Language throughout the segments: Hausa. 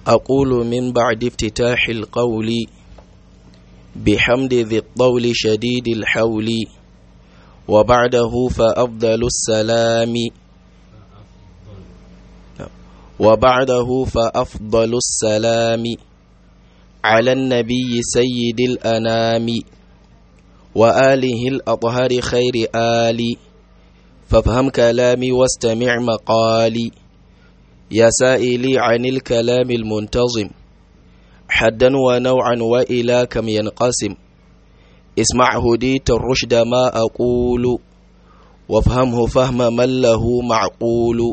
أقول من بعد افتتاح القول بحمد ذي الطول شديد الحول وبعده فأفضل السلام وبعده فأفضل السلام على النبي سيد الأنام وآله الأطهر خير آل فافهم كلامي واستمع مقالي يا سائلي عن الكلام المنتظم حدا ونوعا وإلى كم ينقسم اسمع هديت الرشد ما أقول وافهمه فهم من له معقول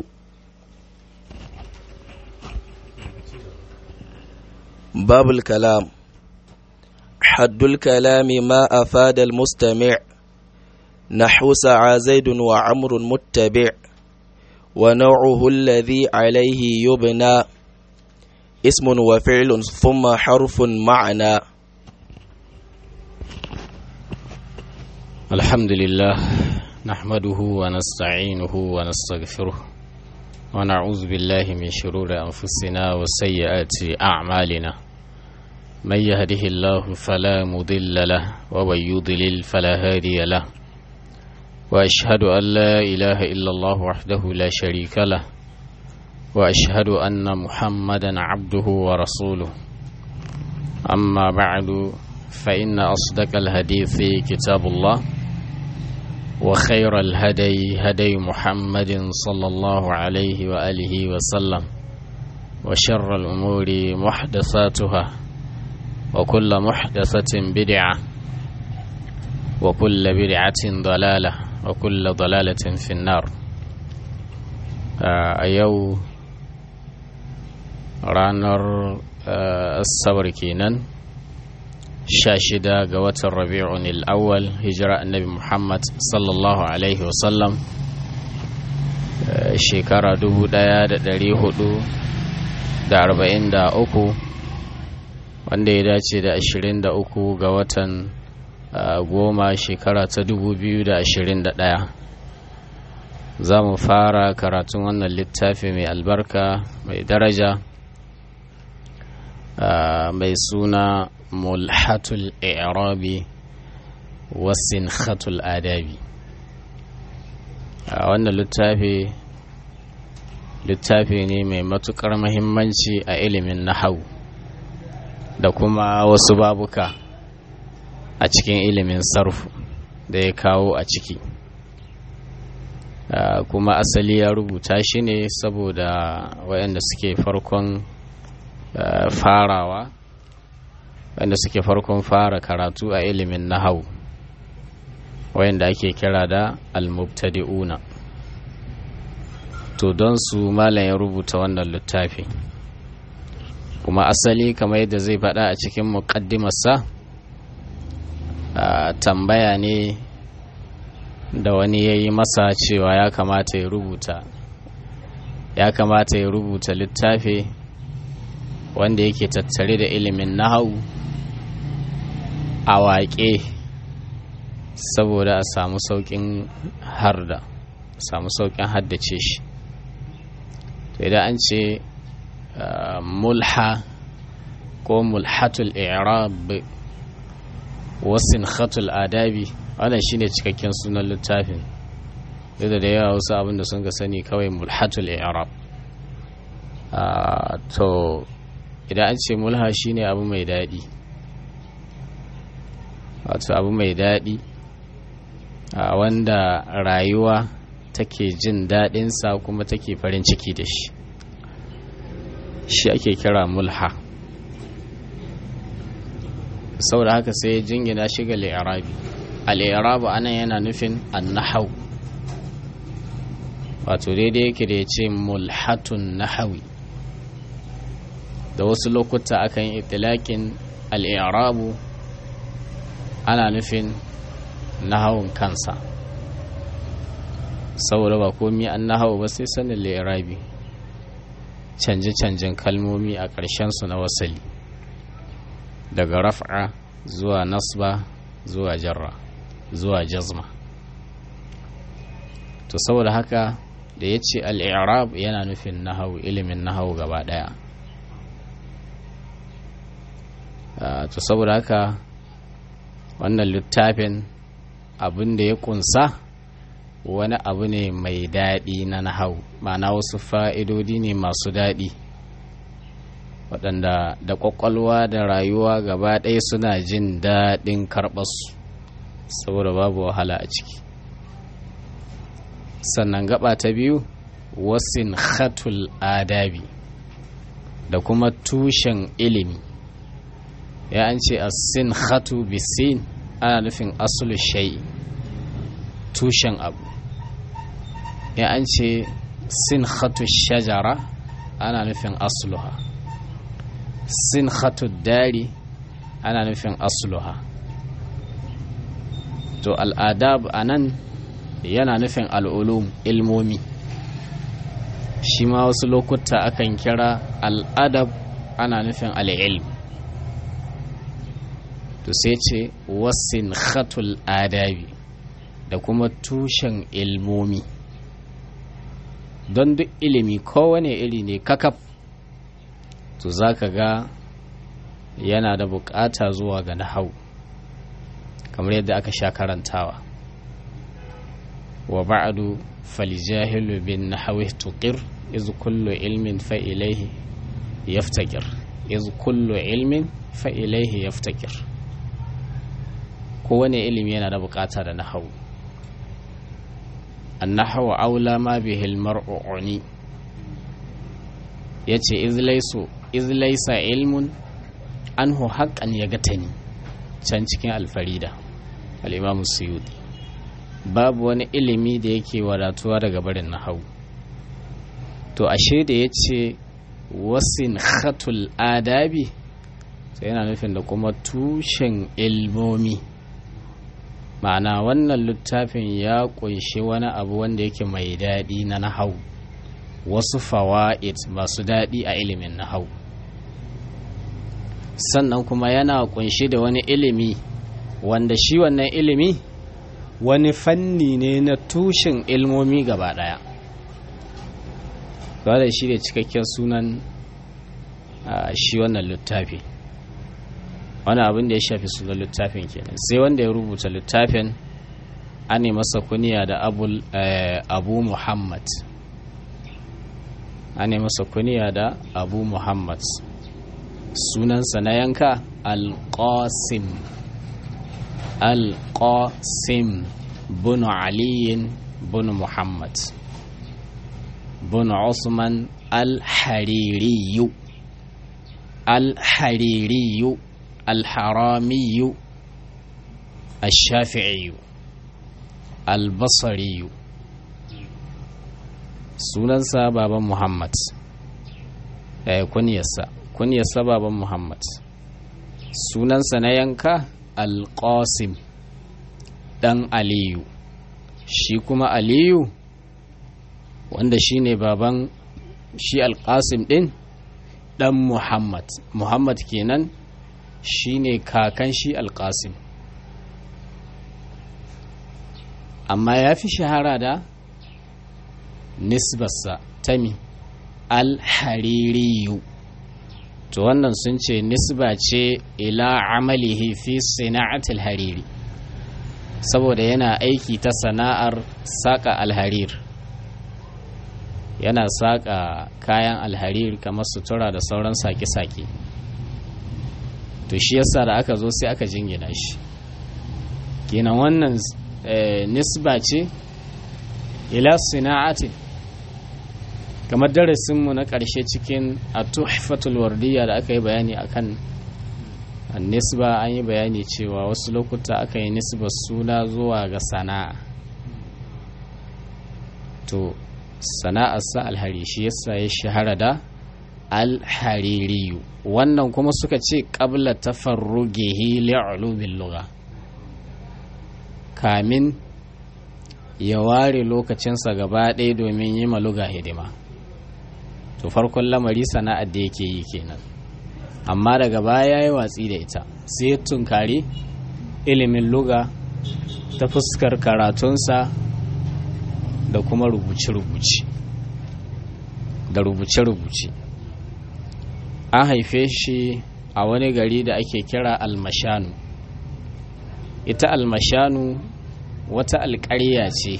باب الكلام حد الكلام ما أفاد المستمع نحو سعى زيد وعمر متبع ونوعه الذي عليه يبنى اسم وفعل ثم حرف معنى الحمد لله نحمده ونستعينه ونستغفره ونعوذ بالله من شرور أنفسنا وسيئات أعمالنا من يهده الله فلا مضل له ومن يضلل فلا هادي له وأشهد أن لا إله إلا الله وحده لا شريك له وأشهد أن محمدا عبده ورسوله أما بعد فإن أصدق الحديث كتاب الله وخير الهدي هدي محمد صلى الله عليه وآله وسلم وشر الأمور محدثاتها وكل محدثة بدعة وكل بدعة ضلالة وكل ضلالة في النار أيو رانر الصبر كينان shida ga watan rabi'un al'awwal hijira annabi muhammad sallallahu alaihi wasallam shekara 1443 wanda ya dace da 23 ga watan goma shekara ta 2021 za mu fara karatun wannan littafi mai albarka mai daraja mai suna mulhatul i'rabi wasin adabi a wannan littafi littafi ne mai matukar mahimmanci a ilimin nahau da kuma wasu babuka a cikin ilimin sarfu da ya kawo a ciki kuma asali ya rubuta shi ne saboda waɗanda suke farkon farawa wanda suke farkon fara karatu a ilimin nahau wayanda ake kira da almubtadi'una to don su malam ya rubuta wannan littafi kuma asali kamar yadda zai faɗa a cikin muƙaddimarsa tambaya ne da wani ya yi masa cewa ya kamata ya rubuta ya kamata ya rubuta littafi wanda yake tattare da ilimin nahau a waƙe saboda a samu sauƙin harda samu sauƙin haddace shi to idan an ce mulha ko mulhatul i'rab wasin khatul adabi wannan shine cikakken sunan littafin yadda da yawa wasu abinda sun ga sani kawai mulhatul i'rab to idan an ce mulha shine abu mai daɗi wato abu mai daɗi a wanda rayuwa take jin daɗinsa kuma take farin ciki da shi shi ake kira mulha saboda haka sai jingina shi ga li'arabi al'irabu anan yana nufin annahau wato daidai yake da ya ce mulhatun nahawi da wasu lokuta akan itilakin al'irabu ana nufin nahawun kansa saboda ba komi an nahawu ba sai sanin lirabi canje-canjen kalmomi a ƙarshensu na wasali daga raf'a zuwa nasba zuwa jarra zuwa jazma to saboda haka da ya ce al'irab yana nufin nahawu ilimin nahawu gaba ɗaya to saboda haka wannan littafin abin da ya kunsa wani abu ne mai daɗi na nahau ma'ana wasu fa'idodi ne masu daɗi waɗanda da ƙwaƙwalwa da rayuwa gaba ɗaya suna jin daɗin karɓarsu saboda babu wahala a ciki sannan gaba ta biyu wasin khatul adabi da kuma tushen ilimi ya an ce asin khatu bisin ana nufin asulu shai tushen abu ya an ce sin khatu shajara ana nufin asluha sin khatu dari ana nufin asluha to al'adab a nan yana nufin al'ulum ilmomi shi ma wasu lokuta akan kira al'adab ana nufin al'ilm to sai ce wasin khatul adabi da kuma tushen ilmomi don duk ilimi kowane iri ne kakaf to za ka ga yana da bukata zuwa ga nahau kamar yadda aka sha karantawa wa ba'adu falijahilu bin nahawi tuqir iz kullu ilmin fa ilaihi yaftakir iz kullu ilmin fa ilaihi yaftakir kowane ilimi yana da bukata da nahawu annahawu aula ma bihil mar'u uni yace iz laysu iz laysa ilmun anhu haqqan yagatani can cikin alfarida al-imam suyuti babu wani ilimi da yake wadatuwa daga barin nahawu to ashe da yace wasin khatul adabi sai yana nufin da kuma tushen ilmomi ma'ana wannan littafin ya kunshi wani abu wanda yake mai daɗi na nahau wasu fawa'id masu daɗi a ilimin nahau sannan kuma yana kunshi da wani ilimi wanda shi wannan ilimi wani fanni ne na tushen ilmomi gaba ɗaya da shi da cikakken sunan shi wannan littafi wani abin da ya shafi sunan littafin kenan sai wanda ya rubuta littafin an yi masa kuniya da abu muhammad an yi masa kuniya da abu muhammad sunansa na yanka alƙasim alƙasim bunu aliyin bunu muhammad bunu usman al-haririyu al-haririyu الحرامي الشافعي البصري sunansa baban muhammad eh, kunyarsa kunyarsa baban muhammad sunansa na yanka alƙasim ɗan aliyu shi kuma aliyu wanda shi ne baban shi alƙasim ɗin ɗan muhammad muhammad kenan shi ne kakan shi alƙasim amma ya fi shahara da nisbarsa tami alhaririyu to wannan sun ce nisba ce ila amalihi fi sana'atul hariri saboda yana aiki ta sana'ar saƙa alharir yana saƙa kayan alharir kamar sutura da sauran sake-sake to shi yasa da aka zo sai aka jingina shi kenan wannan nisba ce ila sina'atin kamar darasinmu na ƙarshe cikin a tuhfatul wardiya da aka yi bayani akan nisba an yi bayani cewa wasu lokuta aka yi nisba suna zuwa ga sana'a to sana'arsa alhari shi yasa ya shahara da alhaririyu wannan kuma suka ce ƙabla tafarrugihi li'ulumin lugha kamin ya ware lokacinsa gaba ɗaya domin yi maluga hidima to farkon lamari sana'ar da yake yi kenan amma daga baya ya watsi da ita sai ya tunkari ilimin luga ta fuskar karatunsa da kuma rubuce-rubuce da rubuce-rubuce an haife shi a wani gari da ake kira almashanu ita almashanu wata alƙarya ce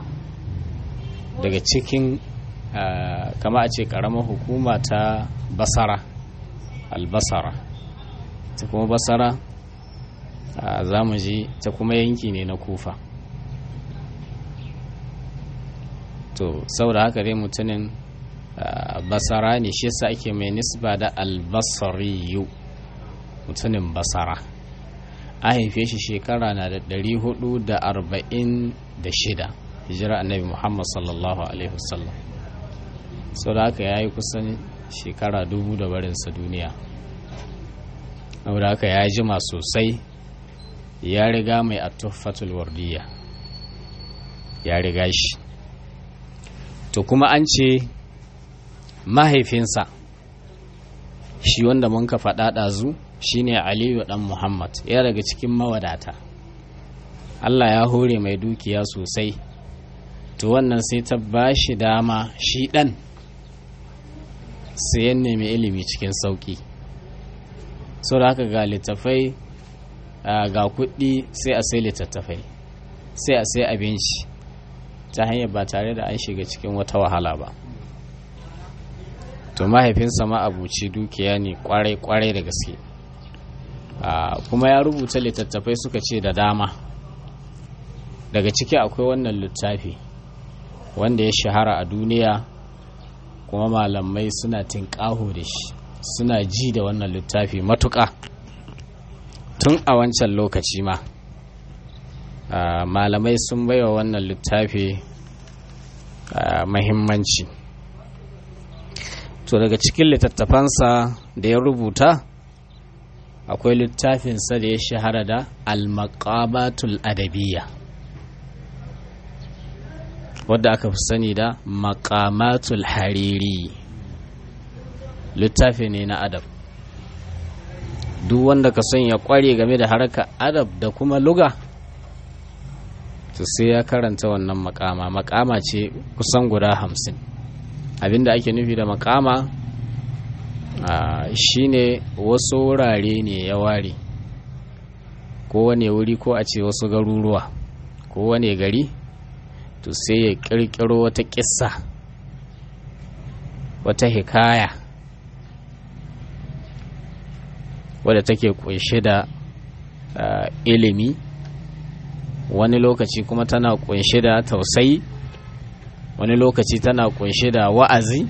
daga cikin kama a ce ƙaramar hukuma ta basara albasara ta kuma basara za mu ji ta kuma yanki ne na kufa to saboda haka dai mutumin basara ne shi yasa ake mai nisba da albasariyu mutumin basara a haife shi shekara na da 446 hijira annabi muhammad sallallahu alaihi wasallam sau da haka ya yi kusan shekara dubu da barinsa duniya saboda haka ya jima sosai ya riga mai atuffatul wardiya ya riga shi to kuma an ce mahaifinsa shi wanda mun ka faɗa ɗazu shine aliyu ɗan muhammad ya daga cikin mawadata allah ya hore mai dukiya sosai to wannan sai ta ba shi dama shi ɗan sayan nemi ilimi cikin sauƙi sau da haka ga littafai ga kuɗi sai a sai littattafai sai a sai abinci ta hanyar ba tare da an shiga cikin wata wahala ba to mahaifinsa ma abuci dukiya ne kwarai-kwarai da gaske kuma ya rubuta littattafai suka ce da dama daga ciki akwai wannan littafi wanda ya shahara a duniya kuma malamai suna tinƙaho da shi suna ji da wannan littafi matuƙa tun a wancan lokaci ma malamai sun baiwa wannan littafi mahimmanci to daga cikin littattafansa da ya rubuta akwai littafinsa da ya shahara da al-maqamatul adabiyya wadda aka fi sani da maqamatul hariri littafi ne na adab duk wanda ka son ya kware game da harkar adab da kuma luga to sai ya karanta wannan makama makama ce kusan guda hamsin abinda ake nufi da makama shine wasu wurare ne ya ware kowane wuri ko a ce wasu garuruwa kowane gari to sai ya kirkiro wata kissa wata hikaya wadda take kunshe da ilimi wani lokaci kuma tana kunshe da tausayi wani lokaci tana kunshe da wa'azi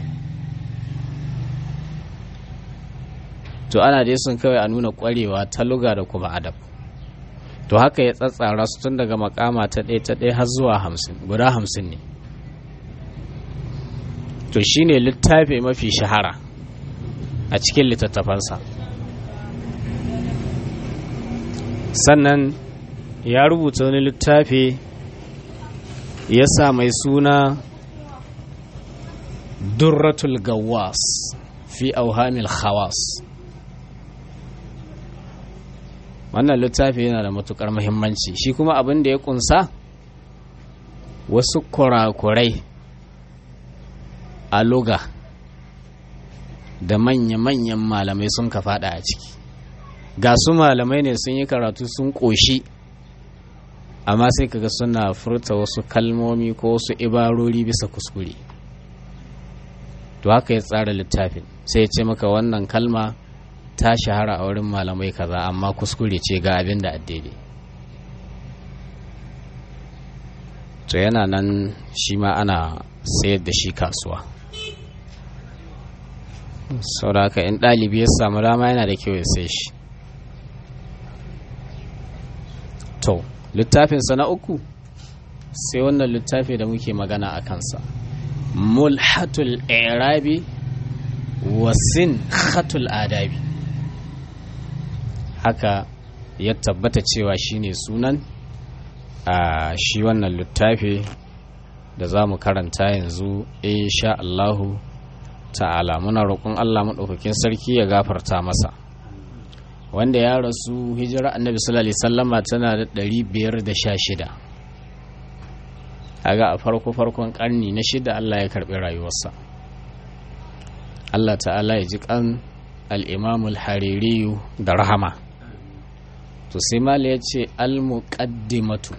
to ana dai sun kawai a nuna kwarewa ta luga da kuma adab to haka ya tsatsara su tun daga makama ta ɗaya ta ɗaya har zuwa hamsin guda hamsin ne to shine littafi mafi shahara a cikin littattafansa sannan ya rubuta wani littafi ya sa mai suna durratul gawas fi auhamil khawas wannan littafi yana da matukar muhimmanci shi kuma abin da ya kunsa wasu kurakurai a loga da manya-manyan malamai sun ka fada a ciki ga su malamai ne sun yi karatu sun ƙoshi amma sai kaga suna furta wasu kalmomi ko wasu ibarori bisa kuskure to haka ya tsara littafin sai ya ce maka wannan kalma ta shahara a wurin malamai kaza amma kuskure ce ga abin da addede to yana nan shi ma ana sayar da shi kasuwa sauraka in ɗalibi ya samu dama yana da kyau ya sai shi to littafinsa na uku sai wannan littafi da muke magana a kansa mulhatul irabi wasin khatul adabi haka ya tabbata cewa shine sunan a shi wannan littafi da za mu karanta yanzu insha Allahu ta'ala muna roƙon Allah maɗaukakin sarki ya gafarta masa wanda ya rasu hijira annabi sallallahu alaihi sallama tana da ɗari biyar da sha shida aga a farko farkon ƙarni na shida Allah ya karɓi rayuwarsa Allah ta'ala ya ji kan al'imamul haririyu da rahama to sai mali ya ce al-muqaddimatu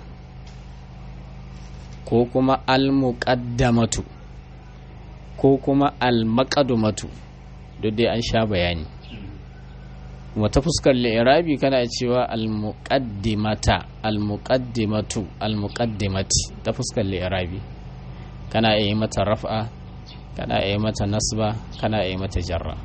ko kuma al-muqaddamatu ko kuma al-maqadumatu duk dai an sha bayani kuma ta fuskar li'irabi kana cewa al-muqaddimata al-muqaddimatu al-muqaddimati ta fuskar li'irabi kana iya mata raf'a kana iya mata nasba kana iya mata jarra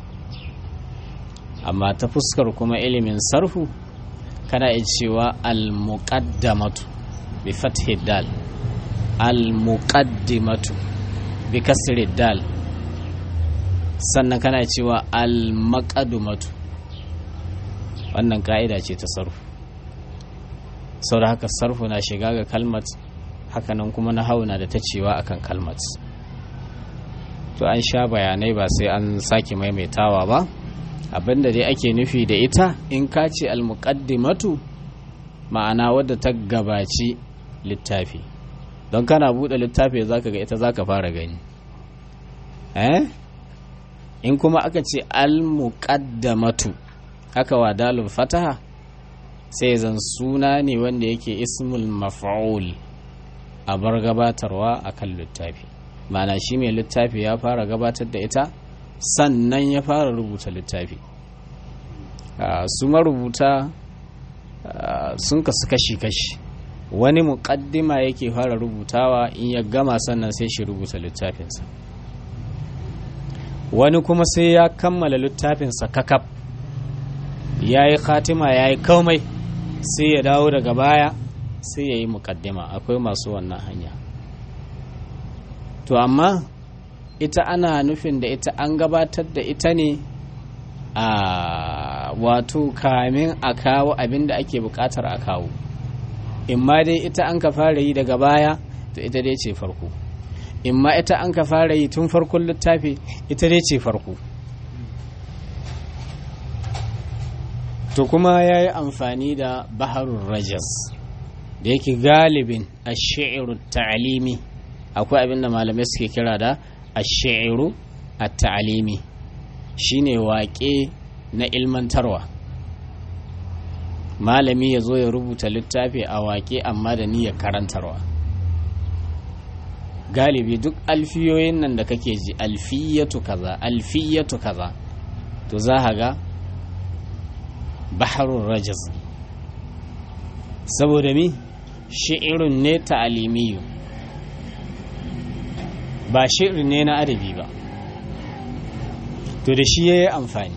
amma ta fuskar kuma ilimin sarfu kana iya cewa al-muqaddamatu bi fathi dal al-muqaddimatu bi kasri dal sannan kana cewa al-maqadumatu wannan ka'ida ce ta sarfu sau da haka sarfu na shiga ga kalmat hakanan kuma na hauna da ta cewa akan kalmat to an sha bayanai ba sai an sake maimaitawa ba abinda dai ake nufi da ita in ka ce almuqaddimatu ma'ana wadda ta gabaci littafi don kana buɗe littafi zaka ga ita zaka fara gani eh in kuma aka ce almuqaddamatu aka wa dalil fataha sai zan suna ne wanda yake ismul maf'ul a bar gabatarwa akan littafi ma'ana shi mai littafi ya fara gabatar da ita sannan ya fara rubuta littafi su marubuta sun kasu kashi-kashi wani muƙaddima yake fara rubutawa in ya gama sannan sai shi rubuta littafinsa wani kuma sai ya kammala littafinsa kakaf ya yi khatima ya yi komai sai ya dawo daga baya sai ya yi muƙaddima akwai masu wannan hanya to amma ita ana nufin da ita an gabatar da ita ne a wato kamin a kawo abin da ake bukatar a kawo imma dai ita an ka fara yi daga baya to ita dai ce farko imma ita an ka fara yi tun farkon littafi ita dai ce farko to kuma ya yi amfani da baharun rajas da yake galibin a shi'iru ta'alimi akwai abin da malamai suke kira da ashiru a ta'alimi shine waƙe na ilmantarwa malami ya zo ya rubuta littafi a waƙe amma da niyyar karantarwa galibi duk alfiyoyin nan da kake ji alfiyatu kaza alfiyatu kaza to za a ga baharun rajas saboda mi shi'irun ne ta'alimiyu ba shi'ir ne na adabi ba to da shi ya yi amfani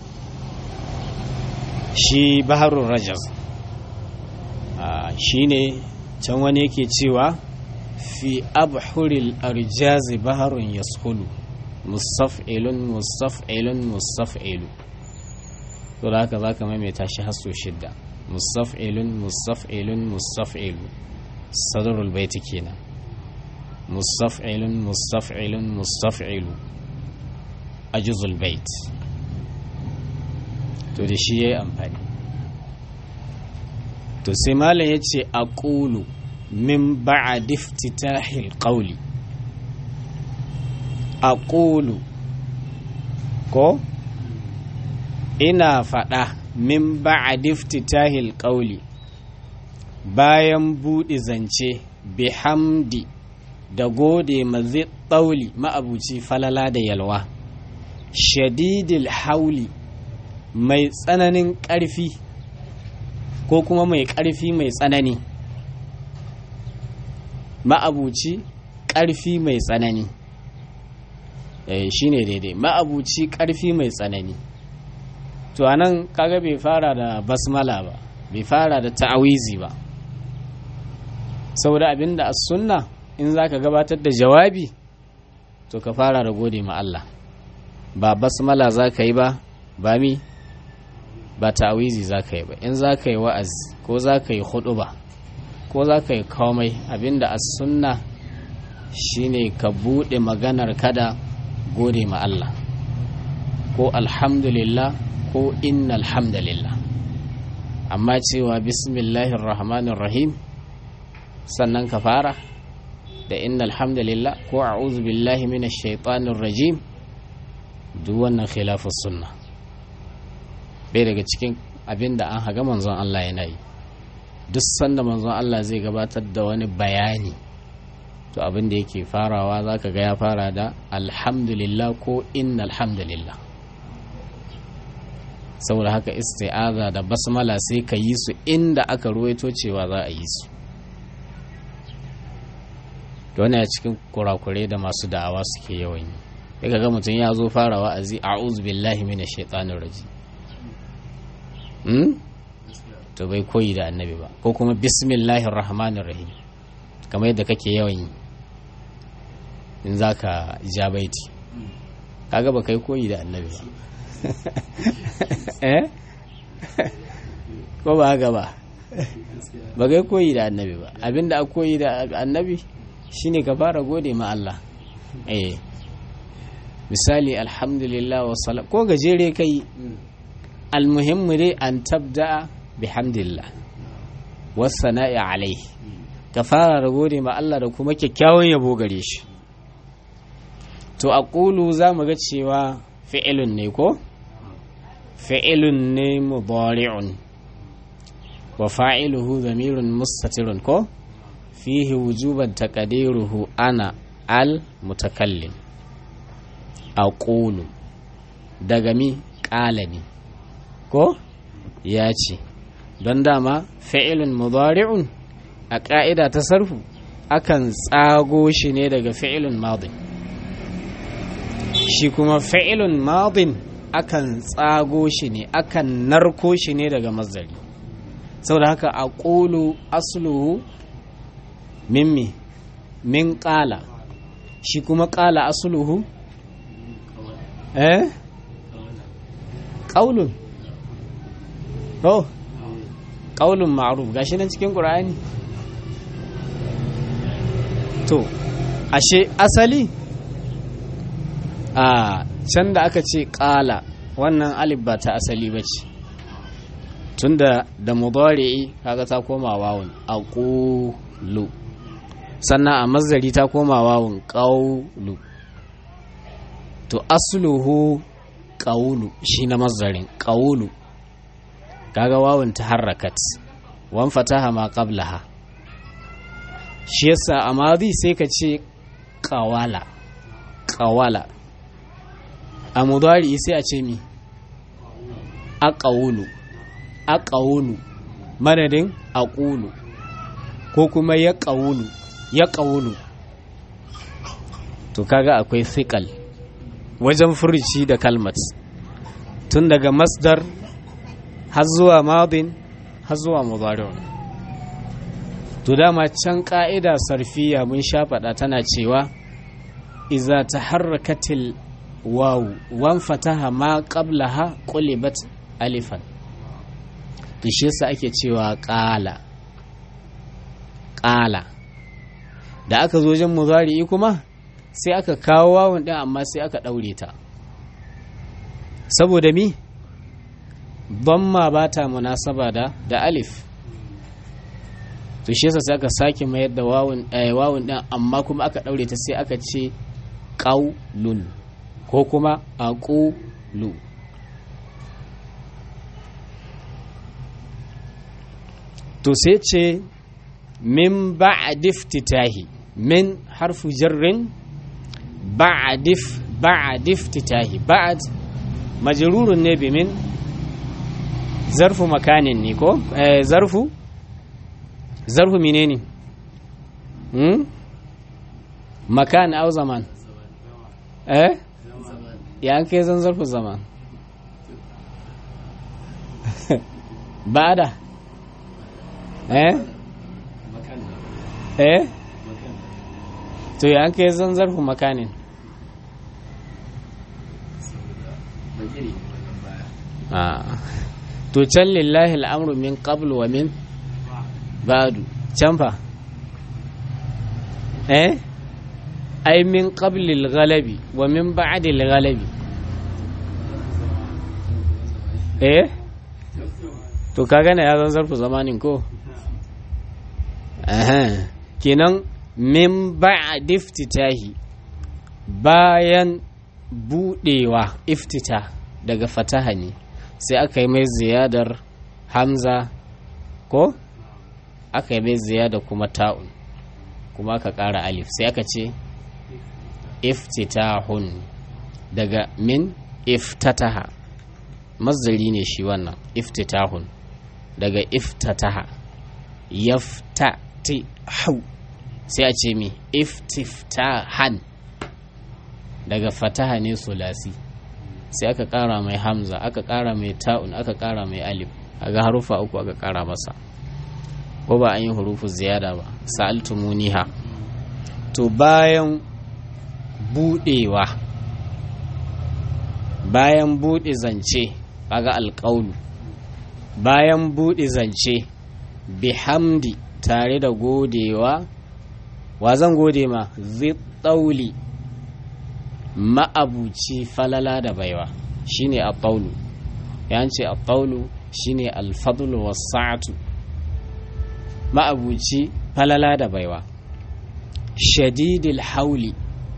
shi baharun rajas shi ne can wani yake cewa fi abhuril arjazi baharun yashulu mustaf'ilun mustaf'ilun mustaf'ilu to da haka za ka maimaita shi hasso shidda mustaf'ilun mustaf'ilun mustaf'ilu sadarul baiti kenan mustaf'ilun mustaf'ilun mustaf'ilu ajuzul bait to da shi yayi amfani to sai malam yace aqulu min ba'd iftitahil qawli aqulu ko ina faɗa min ba'd iftitahil qawli bayan buɗe zance bihamdi da gode mazi ɗauli ma'abuci falala da yalwa shadidil hauli mai tsananin ƙarfi ko kuma mai ƙarfi mai tsanani ma'abuci ƙarfi mai tsanani shi ne daidai ma'abuci ƙarfi mai tsanani to anan kaga bai fara da basmala ba bai fara da ta'awizi ba saboda abinda as sunna in za ka gabatar da jawabi to ka fara da gode ma Allah ba basmala za ka yi ba ba mi ba ta'awizi za ka yi ba in za ka yi wa'azi ko za ka yi ba ko za ka yi komai abinda as sunna shine ka buɗe maganar kada gode ma Allah ko alhamdulillah ko inna alhamdulillah amma cewa bismillahir rahmanir rahim sannan ka fara da inna alhamdulillah ko a'udhu billahi minash shaitanir rajim duk wannan khilafus sunna bai daga cikin abin da an haga manzon Allah yana yi duk sanda manzon Allah zai gabatar da wani bayani to abin da yake farawa za ka ga ya fara da alhamdulillah ko inna alhamdulillah saboda haka isti'aza da basmala sai ka yi su inda aka ruwaito cewa za a yi su wani a cikin kurakurai da masu da'awa suke yawan yi daga ga mutum ya zo fara wa'azi a'udhu billahi minash shaitanir rajim hmm? to bai koyi da annabi ba ko kuma bismillahir rahmanir rahim kamar yadda kake yawan yi in zaka ja baiti kaga ba kai koyi da annabi ba eh ko ba haka ba ba kai koyi da annabi ba abinda a koyi da annabi shine ka fara gode ma Allah eh misali alhamdulillah wa salam ko gajere kai almuhimmu dai an tabda bihamdillah wassana'i alaihi ka fara da gode ma Allah da kuma kyakkyawan yabo gare shi to a ƙulu za mu ga cewa fi'ilun ne ko fi'ilun ne mudari'un wa fa'iluhu zamirun mustatirun ko fihi wujuban taqdiruhu ana al mutakallim aqulu daga mi ƙala ne ko ya ce don dama fi'ilun mudari'un a ƙa'ida ta sarfu akan tsago shi ne daga fi'ilun madin shi kuma fi'ilun madin akan tsago shi ne akan narko shi ne daga mazari saboda haka a ƙulu asluhu mimmi min ƙala shi kuma ƙala asluhu eh ƙaulun oh ƙaulun ma'ruf gashi nan cikin ƙur'ani to ashe asali a can da aka ce ƙala wannan alif ba ta asali ba ce tunda da mudari'i kaga ta koma wawun aqulu sannan a mazari ta koma wawun qawlu to asluhu qawlu shi na mazarin qawlu kaga wawun ta harakat wan fataha ma qablaha shi yasa a madi sai ka ce qawala qawala a mudari sai a ce mi aqawlu aqawlu madadin aqulu ko kuma ya qawlu ya qawlu to kaga akwai thiqal wajen furuci da kalmat tun daga masdar har zuwa madin har zuwa mudari to dama can ka'ida sarfiya mun sha faɗa tana cewa iza taharrakatil wawu wan fataha ma qablaha qulibat alifan to shi yasa ake cewa qala qala da aka zo wajen muzari'i kuma sai aka kawo wawun din amma sai aka daure ta saboda mi ma ba ta munasaba da da alif to shi yasa sai aka sake mayar da wawun eh, wawun din amma kuma aka daure ta sai aka ce qaulun ko kuma aqulu to sai ce min ba'd iftitahi min harfu jarrin ba'd ba'd iftitahi ba'd majrurun ne bi min zarfu makanin ne ko eh, zarfu zarfu menene hmm? makan au zaman eh ya an kai zan zarfu zaman bada eh eh to ya an kai zan zarfu makanin to can lillahi al'amru min qablu wa min ba'du can fa eh ai min qabli al-ghalabi wa min ba'di al-ghalabi eh to kaga na ya zan zarfu zamanin ko eh kenan min ba'di iftitahi bayan budewa iftita daga fataha ne sai aka yi mai ziyadar hamza ko aka yi mai ziyada kuma ta'un kuma aka ƙara alif sai aka ce iftitahun daga min iftataha mazdari ne shi wannan iftitahun daga iftataha yaftatihu sai a ce mi iftiftahan daga fataha ne sulasi sai aka ƙara mai hamza aka ƙara mai ta'un aka ƙara mai alif aga harufa uku aka ƙara masa ko ba an yi hurufu ziyada ba sa'altumuniha to bayan budewa bayan bude zance kaga alƙaulu bayan bude zance bihamdi tare da godewa wa zan gode ma zittauli ma'abuci falala da baiwa shine a ƙaulu yance a ƙaulu shine alfadlu wasa'atu ma'abuci falala da baiwa shadidil hauli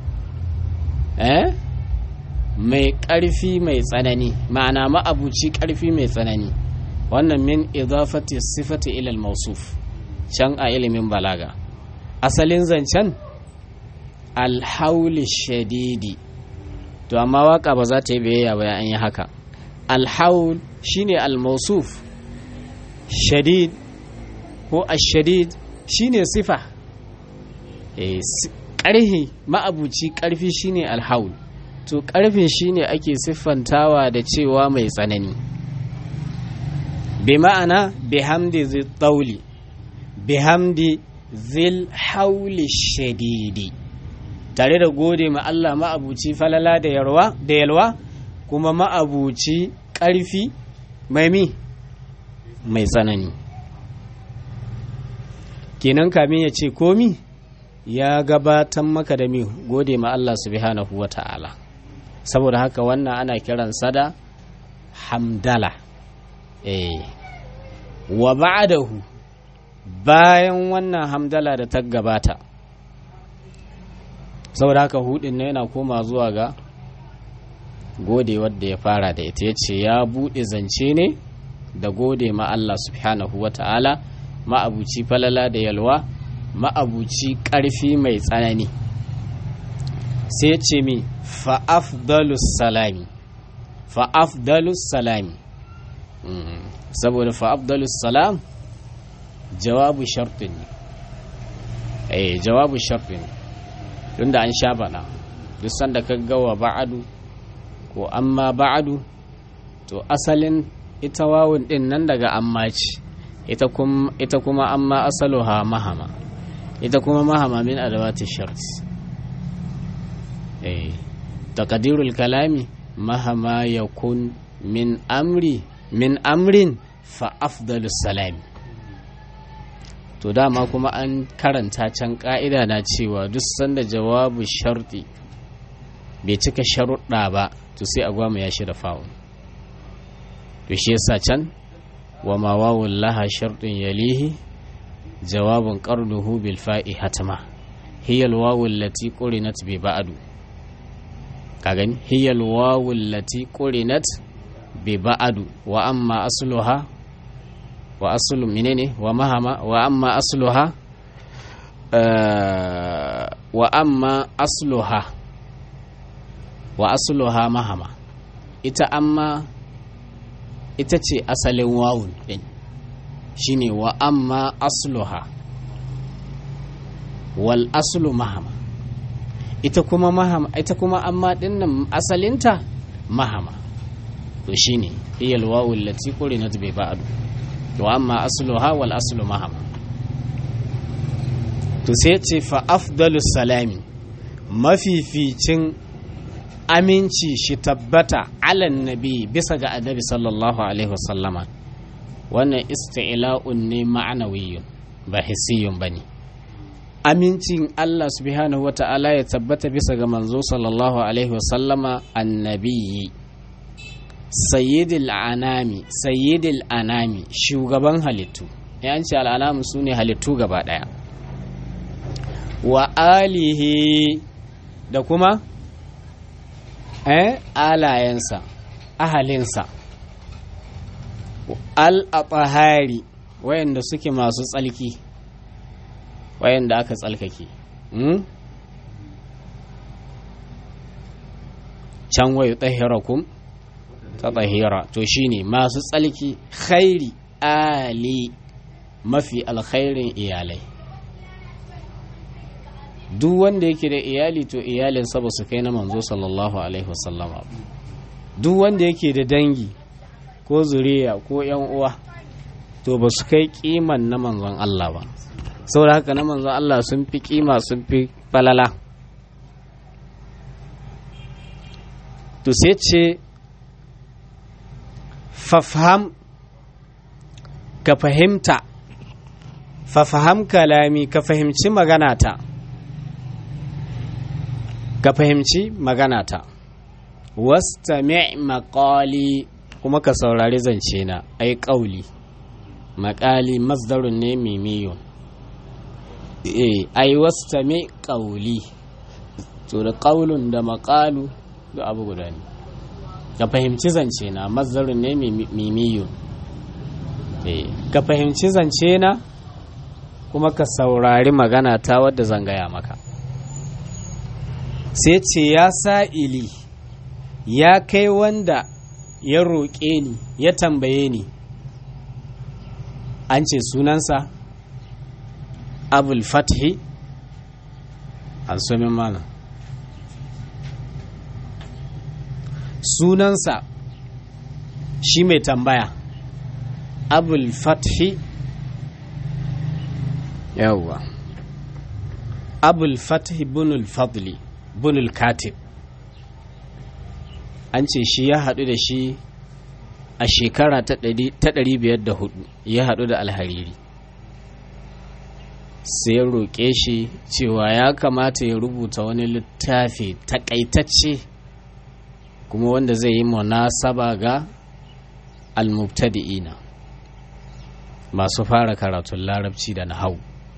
eh mai ƙarfi mai tsanani ma'ana ma'abuci ƙarfi mai tsanani wannan min idafati sifati ilal mausuf can a ilimin balaga asalin zancen alhauli shadidi to amma waka ba za ta yi biyayya ba an yi haka alhaul shine almausuf shadid ko ashadid shine sifa ƙarhi ma'abuci ƙarfi shine alhaul to ƙarfin shine ake siffantawa da cewa mai tsanani bi ma'ana bihamdi zil tauli bihamdi zil hauli shadidi tare da gode ma Allah ma'abuci falala da yalwa kuma ma'abuci ƙarfi mai mi mai tsanani kenan kamin ya ce komi ya gabatar maka da mi gode ma Allah subhanahu wa ta'ala saboda haka wannan ana kiransa da hamdala eh wa ba'dahu bayan wannan hamdala da ta gabata saboda haka hudin na yana koma zuwa ga gode wadda ya fara da ita ya ce ya buɗe zance ne da gode ma Allah subhanahu wa ta'ala ma'abuci falala da yalwa ma'abuci ƙarfi mai tsanani sai ya ce mi fa'afdalus salami fa'afdalus salami saboda fa'afdalus salam jawabu shartin ne eh jawabu shartin ne tunda an sha bana duk sanda ka gawa ba'adu ko amma ba'adu to asalin ita wawun din nan daga amma ce ita kuma amma asaluha mahama ita kuma mahama min adawati shart eh taqdirul kalami mahama yakun min amri min amrin fa afdalus salami to dama kuma an karanta can ka'ida na cewa duk sanda jawabu sharti bai cika sharuɗa ba to sai a gwama ya shi da fa'un to shi yasa can wa ma wawun laha sharɗin yalihi jawabun qarduhu bil fa'i hatma hiya al wawu allati qurinat bi ba'du ka gani hiya al wawu allati qurinat bi ba'du wa amma asluha wa aslu menene wa mahama wa amma asluha wa amma asluha wa asluha mahama ita amma ita ce asalin wawun din shine wa amma asluha wal aslu mahama ita kuma mahama ita kuma amma din nan asalinta mahama to shine hiya al wawu allati qurinat bi ba'd wa amma asluha wal aslu mahama to sai ce fa afdalus salami mafificin aminci shi tabbata alan nabi bisa ga annabi sallallahu alaihi wasallama wannan isti'la'un ne ma'anawiyyun ba hissiyun bane amincin Allah subhanahu wata'ala ya tabbata bisa ga manzo sallallahu alaihi wasallama annabiyyi sayyidil anami sayyidil anami shugaban halittu ya ce al'anamu su ne halittu gaba daya wa alihi da kuma eh alayensa ahalinsa al-atahari wayanda suke masu tsalki wayanda aka tsalkake can wayu tahirakum ta tahira to shine masu tsalki khairi ali mafi alkhairin iyalai duk wanda yake da iyali to iyalinsa ba su kai na manzo sallallahu alaihi wasallama duk wanda yake da dangi ko zuriya ko yan uwa to ba su kai kiman na manzon Allah ba saboda haka na manzon Allah sun fi kima sun fi falala to sai ce fafham ka fahimta fafaham kalami ka fahimci maganata ka fahimci maganata wastami' maqali kuma ka saurari zance na ai ƙauli maƙali masdarun ne mimiyun eh ai wastami ƙauli to da ƙaulun da maƙalu da abu guda ne ka fahimci zance na masdarun ne mimiyun eh ka fahimci zance na kuma ka saurari magana ta wadda zan gaya maka sai ce ya sa'ili ya kai wanda ya roƙe ni ya tambaye ni an ce sunansa abul fathi an somin mana sunansa shi mai tambaya abul fathi yawwa abul fathi bunul fadli bunul katib an ce shi ya haɗu da shi a shekara ta 504 ya haɗu da alhariri sai ya roƙe shi cewa ya kamata ya rubuta wani littafi takaitacce kuma wanda zai yi munasaba ga almubtadi'ina masu fara karatun larabci da nahau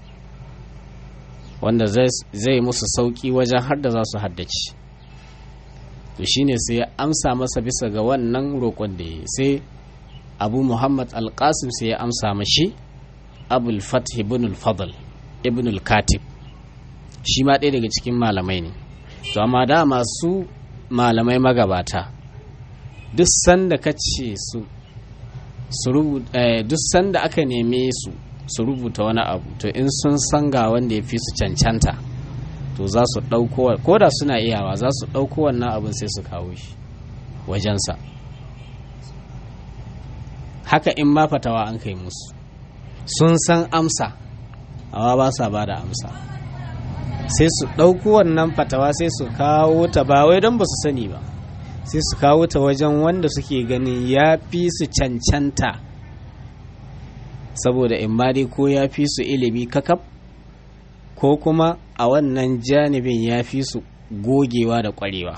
wanda zai musu sauƙi wajen har da za su haddace to shine sai ya amsa masa bisa ga wannan roƙon da ya sai abu muhammad alƙasim sai ya amsa mashi abul fath ibn al-fadl ibn al-katib shi ma ɗaya daga cikin malamai ne to amma da masu malamai magabata duk sanda ka ce su duk sanda aka neme su su rubuta wani abu to in sun san ga wanda ya fi su cancanta to za su ɗauko ko da suna iyawa za su ɗauko wannan abin sai su kawo shi wajensa haka in ma fatawa an kai musu sun san amsa amma ba sa ba da amsa sai su ɗauko wannan fatawa sai su kawo ta ba wai don ba su sani ba sai su kawo ta wajen wanda suke ganin ya fi su cancanta saboda in ma dai ko ya fi su ilimi kakaf ko kuma a wannan janibin ya fi su gogewa da kwarewa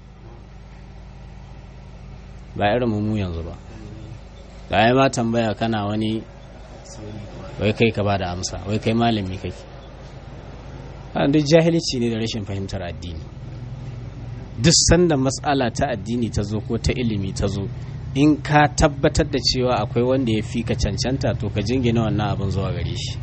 ba irin mu yanzu ba da ya ma tambaya kana wani wai kai ka ba da amsa wai kai malami kake duk jahilci ne da rashin fahimtar addini duk sanda matsala ta addini ta zo ko ta ilimi ta zo in ka tabbatar da cewa akwai wanda ya fi ka cancanta to ka jingina wannan abin zuwa gare shi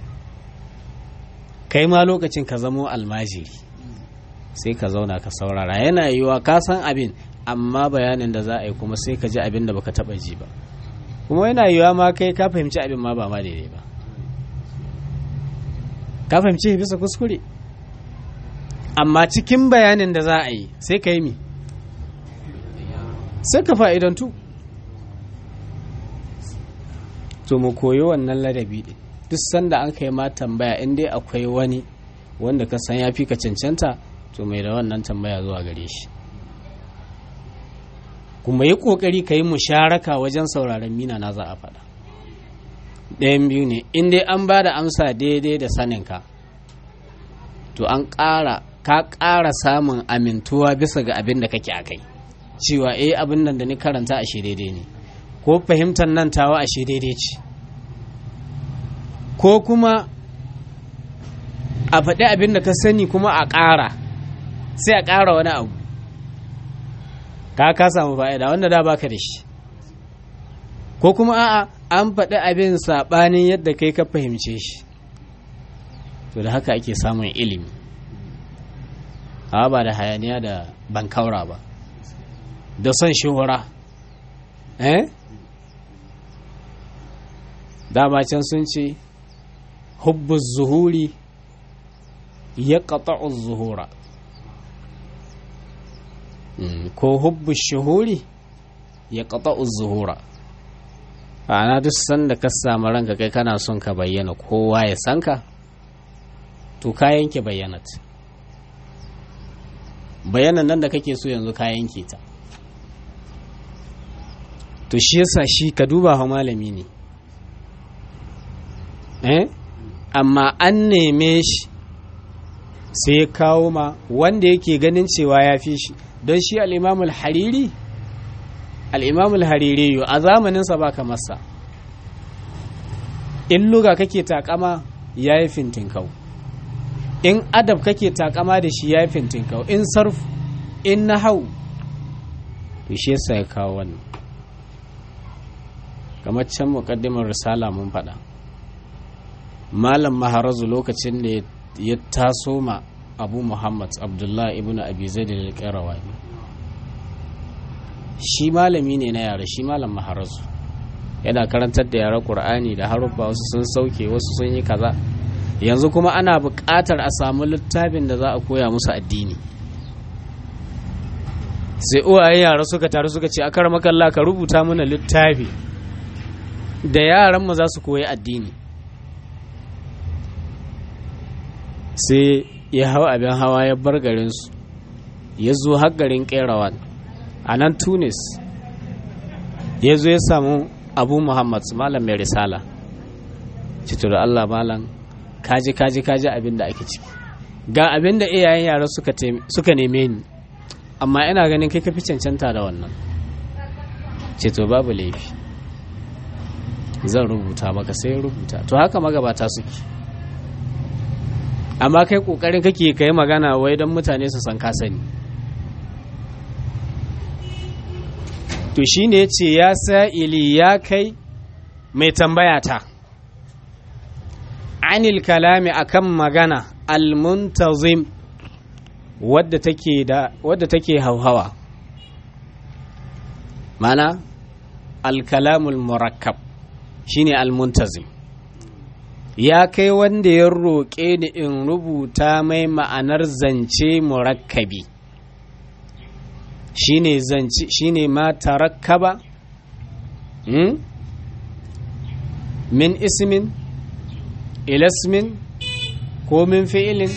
kai ma lokacin ka zamo almajiri sai ka zauna ka saurara yana yiwuwa ka san abin amma bayanin da za a yi kuma sai ka ji abin da baka taba ji ba kuma yana yiwuwa ma kai ka fahimci abin ma ba ma daidai ba ka fahimci bisa kuskure amma cikin bayanin da za a yi sai ka yi mi sai ka fa'idantu to mu koyi wannan ladabi ɗin duk sanda an kai ma tambaya in dai akwai wani wanda ka san ya fi ka cancanta to mai da wannan tambaya zuwa gare shi kuma yi ƙoƙari ka yi musharaka wajen sauraron mina na za a faɗa ɗayan biyu ne in dai an ba da amsa daidai da saninka to an ƙara ka ƙara samun amintuwa bisa ga abin da kake a kai cewa eh abin nan da ni karanta a shi daidai ne ko fahimtar nan tawa a shi daidai ce ko kuma a faɗi abin da ka sani kuma a ƙara sai a ƙara wani abu ka ka samu fa'ida wanda da baka da shi ko kuma a'a an faɗi abin saɓanin yadda kai ka fahimce shi to da haka ake samun ilimi a ba da hayaniya da bankaura ba da son shuhura eh dama can sun ce hubbu zuhuri ya ƙata'u zuhura ko hubbu shuhuri ya ƙata'u zuhura ana duk sanda ka samu ranka kai kana son ka bayyana kowa ya san ka to ka yanke bayyanat bayanan nan da kake so yanzu ka yanke ta to shi yasa shi ka duba ha malami ne eh amma an neme shi sai ya kawo ma wanda yake ganin cewa ya fi shi don shi al'imamul hariri al'imamul hariri yau a zamaninsa ba ka masa in luga kake takama ya yi fintinkau in adab kake takama da shi ya yi fintinkau in sarf in na hau to shi yasa ya kawo wannan kamar can muƙaddimar risala mun faɗa malam maharazu lokacin da ya taso ma abu muhammad abdullahi ibn abi zaid al-qayrawani shi malami ne na yare shi malam maharazu yana karantar da yaren qur'ani da haruffa wasu sun sauke wasu sun yi kaza yanzu kuma ana buƙatar a samu littafin da za a koya musu addini sai uwaye yara suka taru suka ce akar makalla ka rubuta mana littafi da yaran mu za su koyi addini sai ya hau abin hawa ya bar garinsu ya zo har garin kerawan a nan tunis ya zo ya samu abu muhammad malam mai risala cito da allah malam kaji kaji kaji abin da ake ciki ga abin da iyayen yara suka neme ni amma ina ganin kai kafi cancanta da wannan ceto babu laifi zan rubuta maka sai rubuta to haka magabata suke amma kai kokarin kake kai magana wai don mutane su san ka sani to shine yace ya sa'ili ya kai mai tambaya ta anil kalami akan magana almuntazim wadda take da wadda take hauhawa mana alkalamul murakkab shine almuntazim ya kai wanda ya roƙe ni in rubuta mai ma'anar zance murakkabi shine zance shine ma tarakkaba hmm? min ismin ilasmin ko min fi'ilin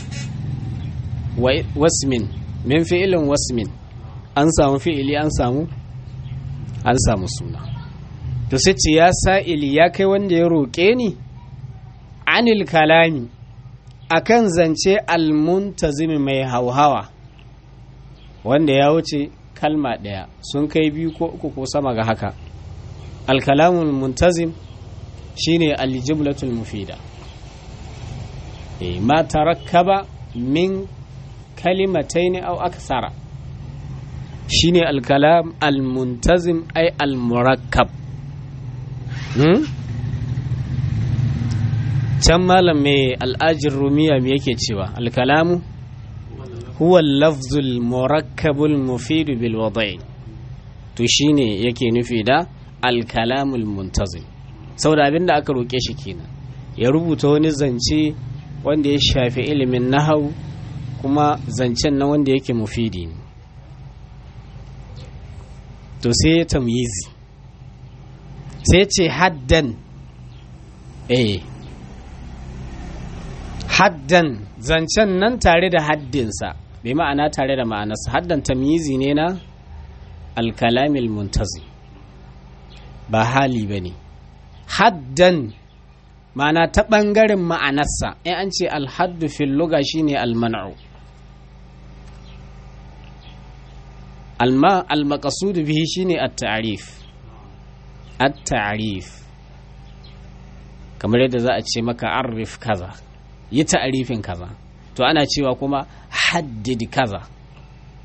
wasmin min fi'ilin wasmin an samu fi'ili an samu an samu suna to sai ce ya sa'ili ya kai wanda ya roƙe ni anil kalami akan zance almuntazimi mai hauhawa wanda ya wuce kalma ɗaya sun kai biyu ko uku ko sama ga haka alkalamul muntazim shine aljumlatul mufida ma tarakkaba min kalimatain aw akthara shine alkalam almuntazim ay almurakkab hmm? can malam mai al'ajin rumiya me yake cewa alkalamu huwa lafzul murakkabul mufidu bil wada'i to shine yake nufi da alkalamul muntazim saboda abin da aka roƙe shi kenan ya rubuta wani zance wanda ya shafi ilimin nahau kuma zancen na wanda yake mufidi ne to sai ya tamyizi sai ce haddan eh haddan zancen nan tare da haddinsa bai ma'ana tare da ma'anarsa haddan tamyizi ne na alkalamil muntazi ba hali ba ne haddan ma'ana ta ɓangaren ma'anarsa in an ce alhaddu fil luga shine alman'u alma almaqasudu bihi shine at-ta'rif at-ta'rif kamar yadda za a ce maka arif kaza yi ta'arifin kaza to ana cewa kuma haddid kaza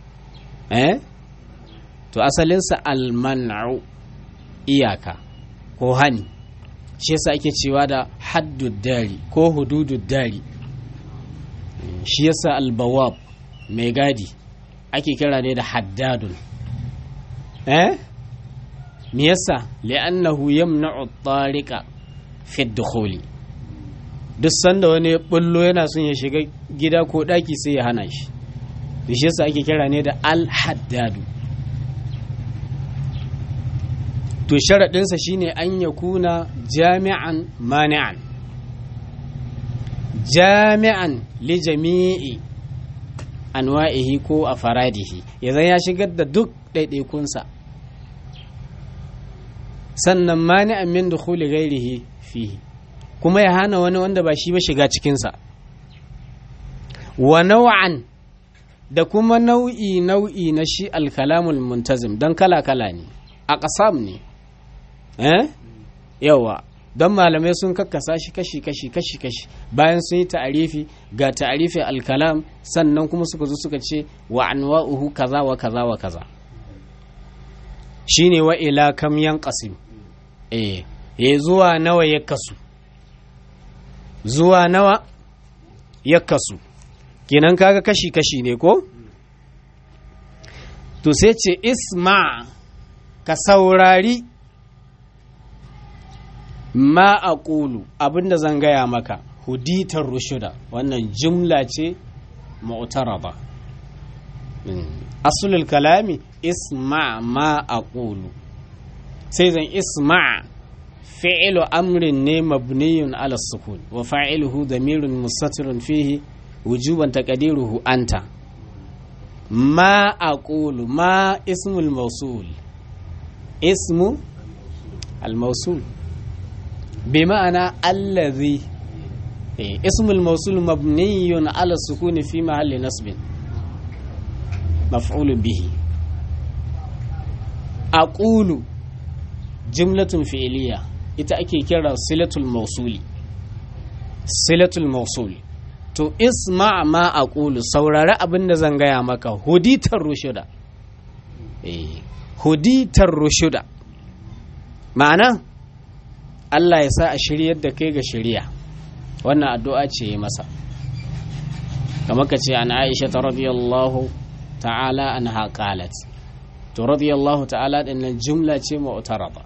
eh to asalinsa alman'u iyaka ko hani shi yasa ake cewa da haddud dari ko hududud dari shi yasa albawab mai gadi ake kira ne da haddadun eh me yasa li'annahu yamna'u at-tariqa fi ad-dukhuli duk sanda wani ya bullo yana son ya shiga gida ko daki sai ya hana shi shi yasa ake kira ne da al-haddadu to sharaɗinsa shine an ya kuna jami'an mani'an jami'an li jami'i anwa'ihi ko a faradihi ya ya shigar da duk ɗaiɗaikunsa sannan mani'an min dukhuli ghairihi fihi kuma ya hana wani wanda ba shi ba shiga cikinsa wa nau'an da kuma nau'i nau'i na shi alkalamul muntazim don kala-kala ne a ƙasam ne eh yawa don malamai sun kakkasa shi kashi kashi kashi kashi bayan sun yi ta'arifi ga ta'arifi alkalam sannan kuma suka zo suka ce wa anwa'uhu kaza wa kaza wa kaza shine wa ila kam yanqasim eh ya zuwa nawa ya kasu zuwa nawa ya kasu kenan kaga kashi kashi ne ko to sai ce isma ka saurari ma a ƙulu abinda zan gaya maka huditar rushuda wannan jumla ce mu'taraba asulul kalami isma ma a ƙulu sai zan isma fi'ilu amrin ne mabniyun ala sukun wa fa'iluhu damirun mustatirun fihi wujuban taqdiruhu anta ma aqulu ma ismul mawsul ismu al mawsul بمعنى الذي إيه اسم الموصول مبني على السكون في محل نصب مفعول به أقول جملة فعلية ita ake kira silatul mausuli silatul mausuli to isma ma aqulu saurari abin da zan gaya maka huditar rushuda eh huditar rushuda ma'ana Allah ya sa a shiryar da kai ga shirya wannan addu'a ce yi masa kamar ka ce an aisha ta radiyallahu ta'ala an haƙalat to radiyallahu ta'ala ɗin nan jumla ce ma'utaraba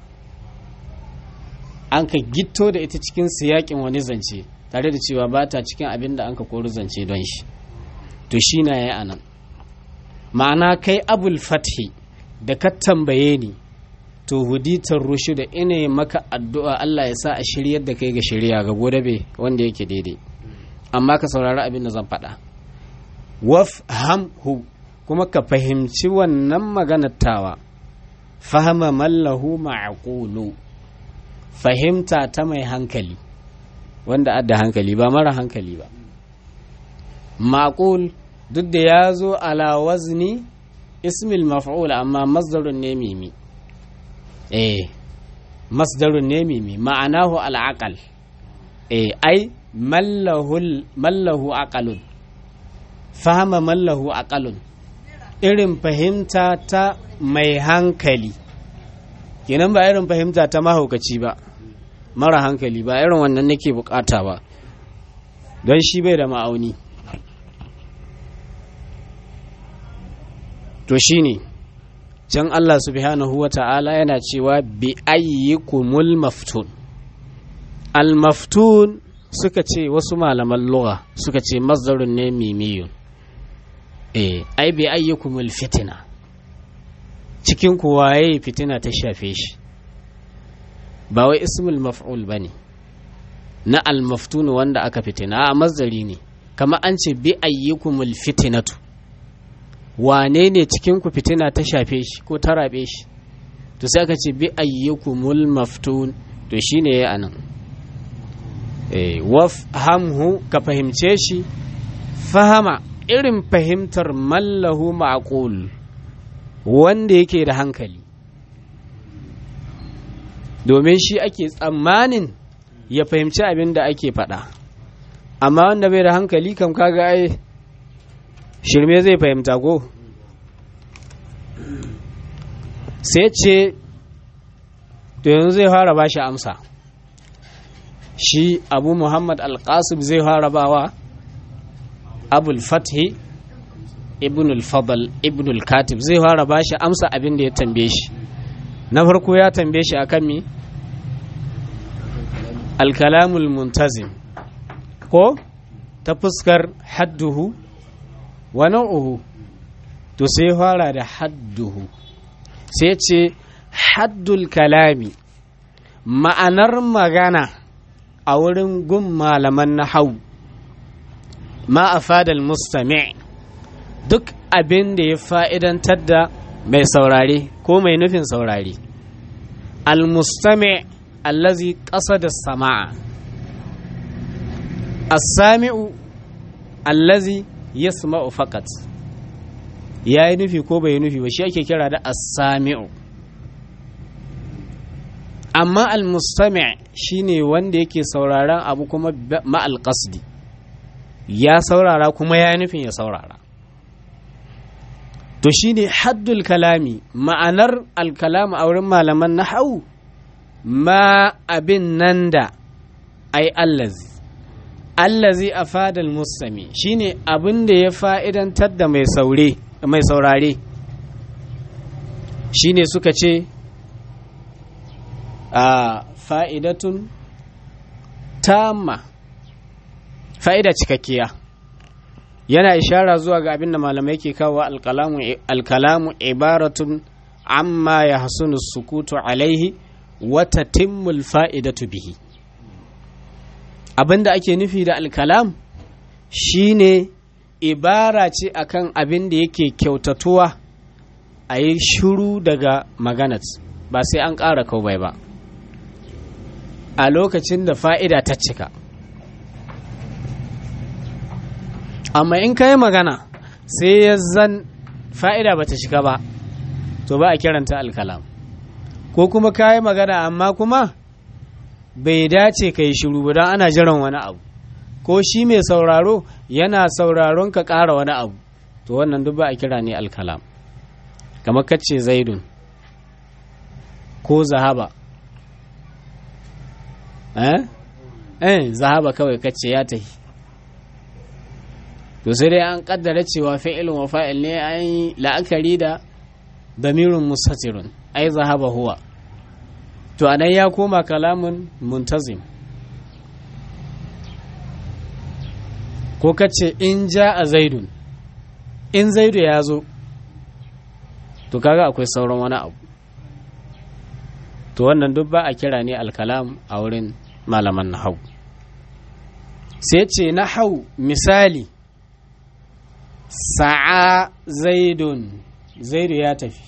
an ka gitto da ita cikin siyaƙin wani zance tare da cewa ba ta cikin abin da an ka kori zance don shi to shi na ya anan ma'ana kai abul fathi da ka tambaye ni to huditar rushu da ina maka addu'a Allah ya sa a shiryar da kai ga shirya ga godabe wanda yake daidai amma ka saurari abin da zan faɗa waf hamhu kuma ka fahimci wannan maganar tawa fahama mallahu ma'aqulu fahimta ta mai hankali wanda adda hankali ba mara hankali ba maqul duk da ya zo ala wazni ismil maf'ul amma masdarun ne mimi eh masdarun ne mimi ma'anahu al'aqal eh ai mallahu aqalun fahama mallahu aqalun irin fahimta ta mai hankali kenan ba irin fahimta ta mahaukaci ba mara hankali ba irin wannan nake bukata ba don shi bai da ma'auni to shine can Allah subhanahu wa ta'ala yana cewa bi ayyikumul maftun al maftun suka ce wasu malaman lugha suka ce masdarun ne mimiyun eh ai bi ayyikumul fitina cikin ku waye fitina ta shafe shi ba wai ismul maf'ul bane na al maftun wanda aka fitina a masdari ne kama an ce bi ayyikumul fitinatu wane ne cikin ku fitina ta shafe shi ko ta rabe shi to sai aka ce bi ayyikumul maftun to shine ya anan eh wafhamhu ka fahimce shi fahama irin fahimtar mallahu ma'qul wanda yake da hankali domin shi ake tsammanin ya fahimci abin da ake faɗa amma wanda bai da hankali kam kaga ai shirme zai fahimta ko sai ce to yanzu zai fara ba shi amsa shi abu muhammad alƙasib zai fara bawa abul fathi ibn al-fadl ibn al-katib zai fara ba shi amsa abin da ya tambaye shi na farko ya tambaye shi akan mi alkalamul muntazim ko ta fuskar hadduhu wa nau'uhu to sai fara da hadduhu sai ce haddul kalami ma'anar magana a wurin gun malaman na hau ma a fadal mustami' duk abin da ya fa'idantar da mai saurare ko mai nufin saurare al-mustami' allazi ƙasa da sama'a as-sami'u allazi yasma'u faqat ya yi nufi ko bai yi nufi ba shi ake kira da as-sami'u amma al-mustami' shine wanda yake sauraron abu kuma ma'al qasdi ya saurara kuma ya nufin ya saurara to shine haddul kalami ma'anar al-kalam a wurin malaman nahwu ma abin nan da ai allazi allazi afada al-mustami shine abin da ya fa'idantar da mai saure mai saurare shine suka ce a fa'idatun tamma fa'ida cikakkiya yana ishara zuwa ga abin da malamai ke kawo alkalamu ibaratun amma ya hasunu sukutu alaihi wata timmul fa'idatu bihi abin da ake nufi da alkalam shine ibara ce akan abin da yake kyautatuwa a yi shuru daga maganat ba sai an ƙara kawai ba a lokacin da fa'ida ta cika amma in ka yi magana sai ya zan fa'ida ba ta shiga ba to ba a kiranta alkalam ko kuma ka yi magana amma kuma bai dace ka yi shiru ba don ana jiran wani abu ko shi mai sauraro yana sauraron ka ƙara wani abu to wannan duk ba a kira ne alkalam kamar kacce zaidun ko zahaba eh eh zahaba kawai kacce ya tafi to sai dai an kaddara cewa fi'ilun wa fa'il ne an yi la'akari da damirun mustatirun ai zahaba huwa to anan ya koma kalamun muntazim ko kace in ja a zaidun in zaidu ya zo to kaga akwai sauran wani abu to wannan duk ba a kira ne alkalam a wurin malaman nahau sai ce nahau misali sa'a zaidun zaidu ya tafi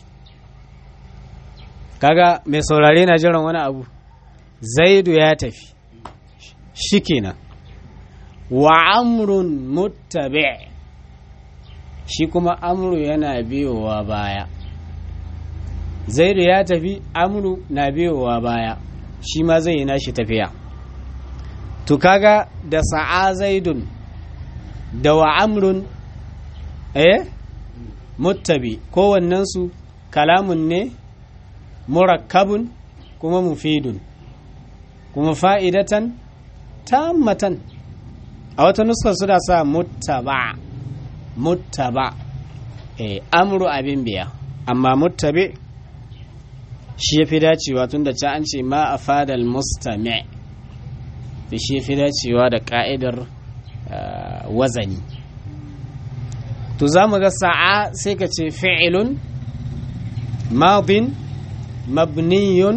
kaga mai saurare na jiran wani abu zaidu ya tafi shi kenan wa amrun muttabi shi kuma amru yana biyowa baya zaidu ya tafi amru na biyowa baya shi ma zai yi nashi tafiya to kaga da sa'a zaidun da wa amrun eh muttabi kowannensu kalamun ne murakkabun kuma mufidun kuma fa'idatan tammatan a wata nuskar suna sa muttaba muttaba eh amru abin biya amma muttabi shi ya fi dacewa tun da an ce ma a fadal mustami da shi ya fi dacewa da ka'idar wazani to za mu ga sa'a sai ka ce fi'ilun madin mabniyun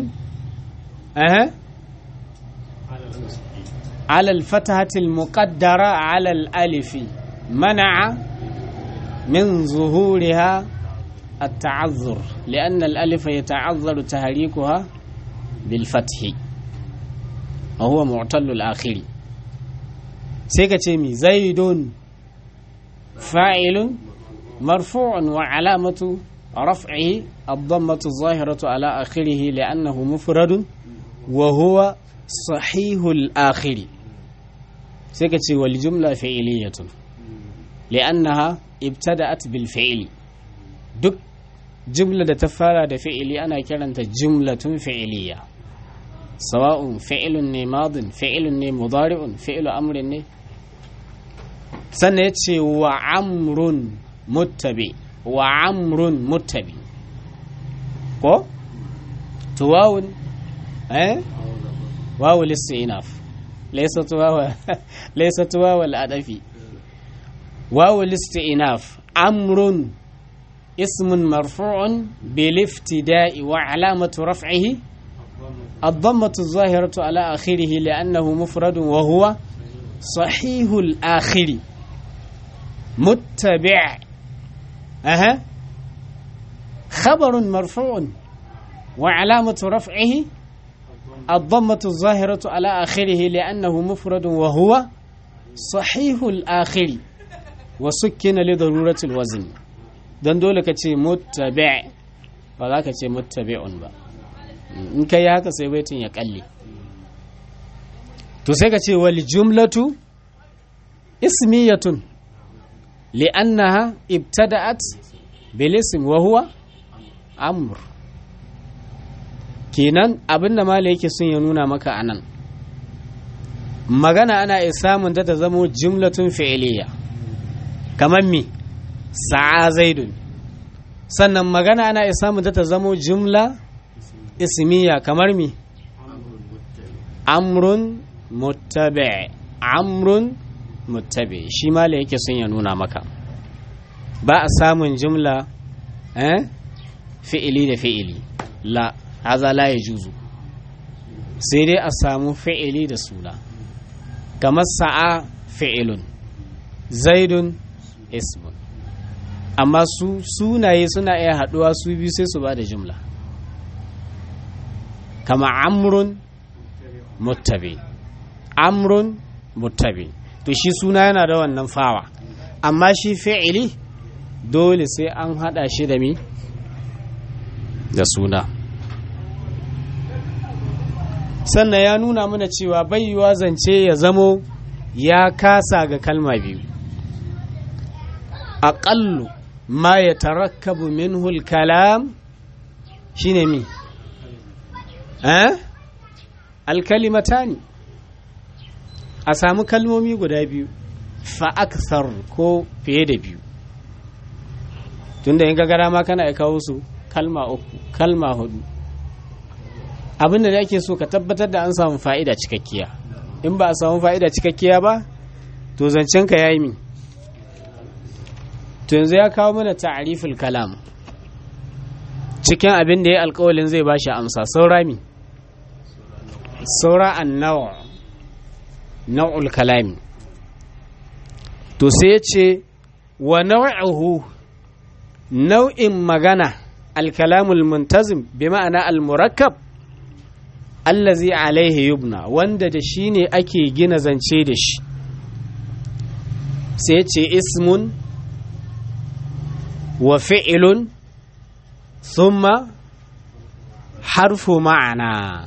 على الفتحة المقدرة على الألف منع من ظهورها التعذر لأن الألف يتعذر تهريكها بالفتح وهو معتل الآخر سيكتمي زيد فاعل مرفوع وعلامة رفعه الضمة الظاهرة على آخره لأنه مفرد وهو صحيح الآخر سيكتي والجملة فعلية لأنها ابتدأت بالفعل duk jumla da ta fara da fi'ili ana kiranta jumlatun fi'iliya sawa'un fi'ilun ne madin fi'ilun ne mudari'un fi'ilu amrin ne sannan ya ce wa amrun muttabi wa amrun muttabi ko to wawun eh wawu listinaf laysat wawa laysat wawa al-adafi wawu listinaf amrun اسم مرفوع بالافتداء وعلامة رفعه الضمة الظاهرة على آخره لأنه مفرد وهو صحيح الآخر متبع أها خبر مرفوع وعلامة رفعه الضمة الظاهرة على آخره لأنه مفرد وهو صحيح الآخر وسكن لضرورة الوزن don dole ka ce muttabi' ba za ka ce muttabi'un ba in ka yi haka sai baitin ya kalle to sai ka ce wal jumlatu ismiyatun li'annaha ibtada'at bil ism wa huwa amr kenan abinda mala yake son ya nuna maka anan magana ana iya samun ta ta zamo jumlatun fi'iliya kamar me sa'a zaidun sannan magana ana iya samun ta ta zamo jumla ismiya kamar mi amrun muttabi amrun muttabi shi mala yake son ya nuna maka ba a samun jumla eh fi'ili da fi'ili la haza la ya juzu sai dai a samu fi'ili da suna kamar sa'a fi'ilun zaidun ismun amma su sunaye suna iya haɗuwa su biyu sai su ba da jumla kama amrun muttabi amrun muttabi to shi suna yana da wannan fawa amma shi fi'ili dole sai an haɗa shi da mi da suna sannan ya nuna mana cewa bayyuwa zance ya zamo ya kasa ga kalma biyu aƙallu ma ya tarakkabu minhul kalam shine mi eh alkalimatani a samu kalmomi guda biyu fa akthar ko fiye da biyu tunda in gagara ma kana kawo su kalma uku kalma hudu abinda da ake so ka tabbatar da an samu fa'ida cikakkiya in ba a samu fa'ida cikakkiya ba to zancen ka yayi mi to yanzu ya kawo mana ta'riful kalam cikin abin da ya alkawalin zai bashi amsa saura mi saura annawa nau'ul kalami to sai ya ce wa nau'uhu nau'in magana alkalamul muntazim bi ma'ana al-murakkab allazi alaihi yubna wanda da shi ne ake gina zance da shi sai ce ismun wa fi'ilun thumma harfu ma'ana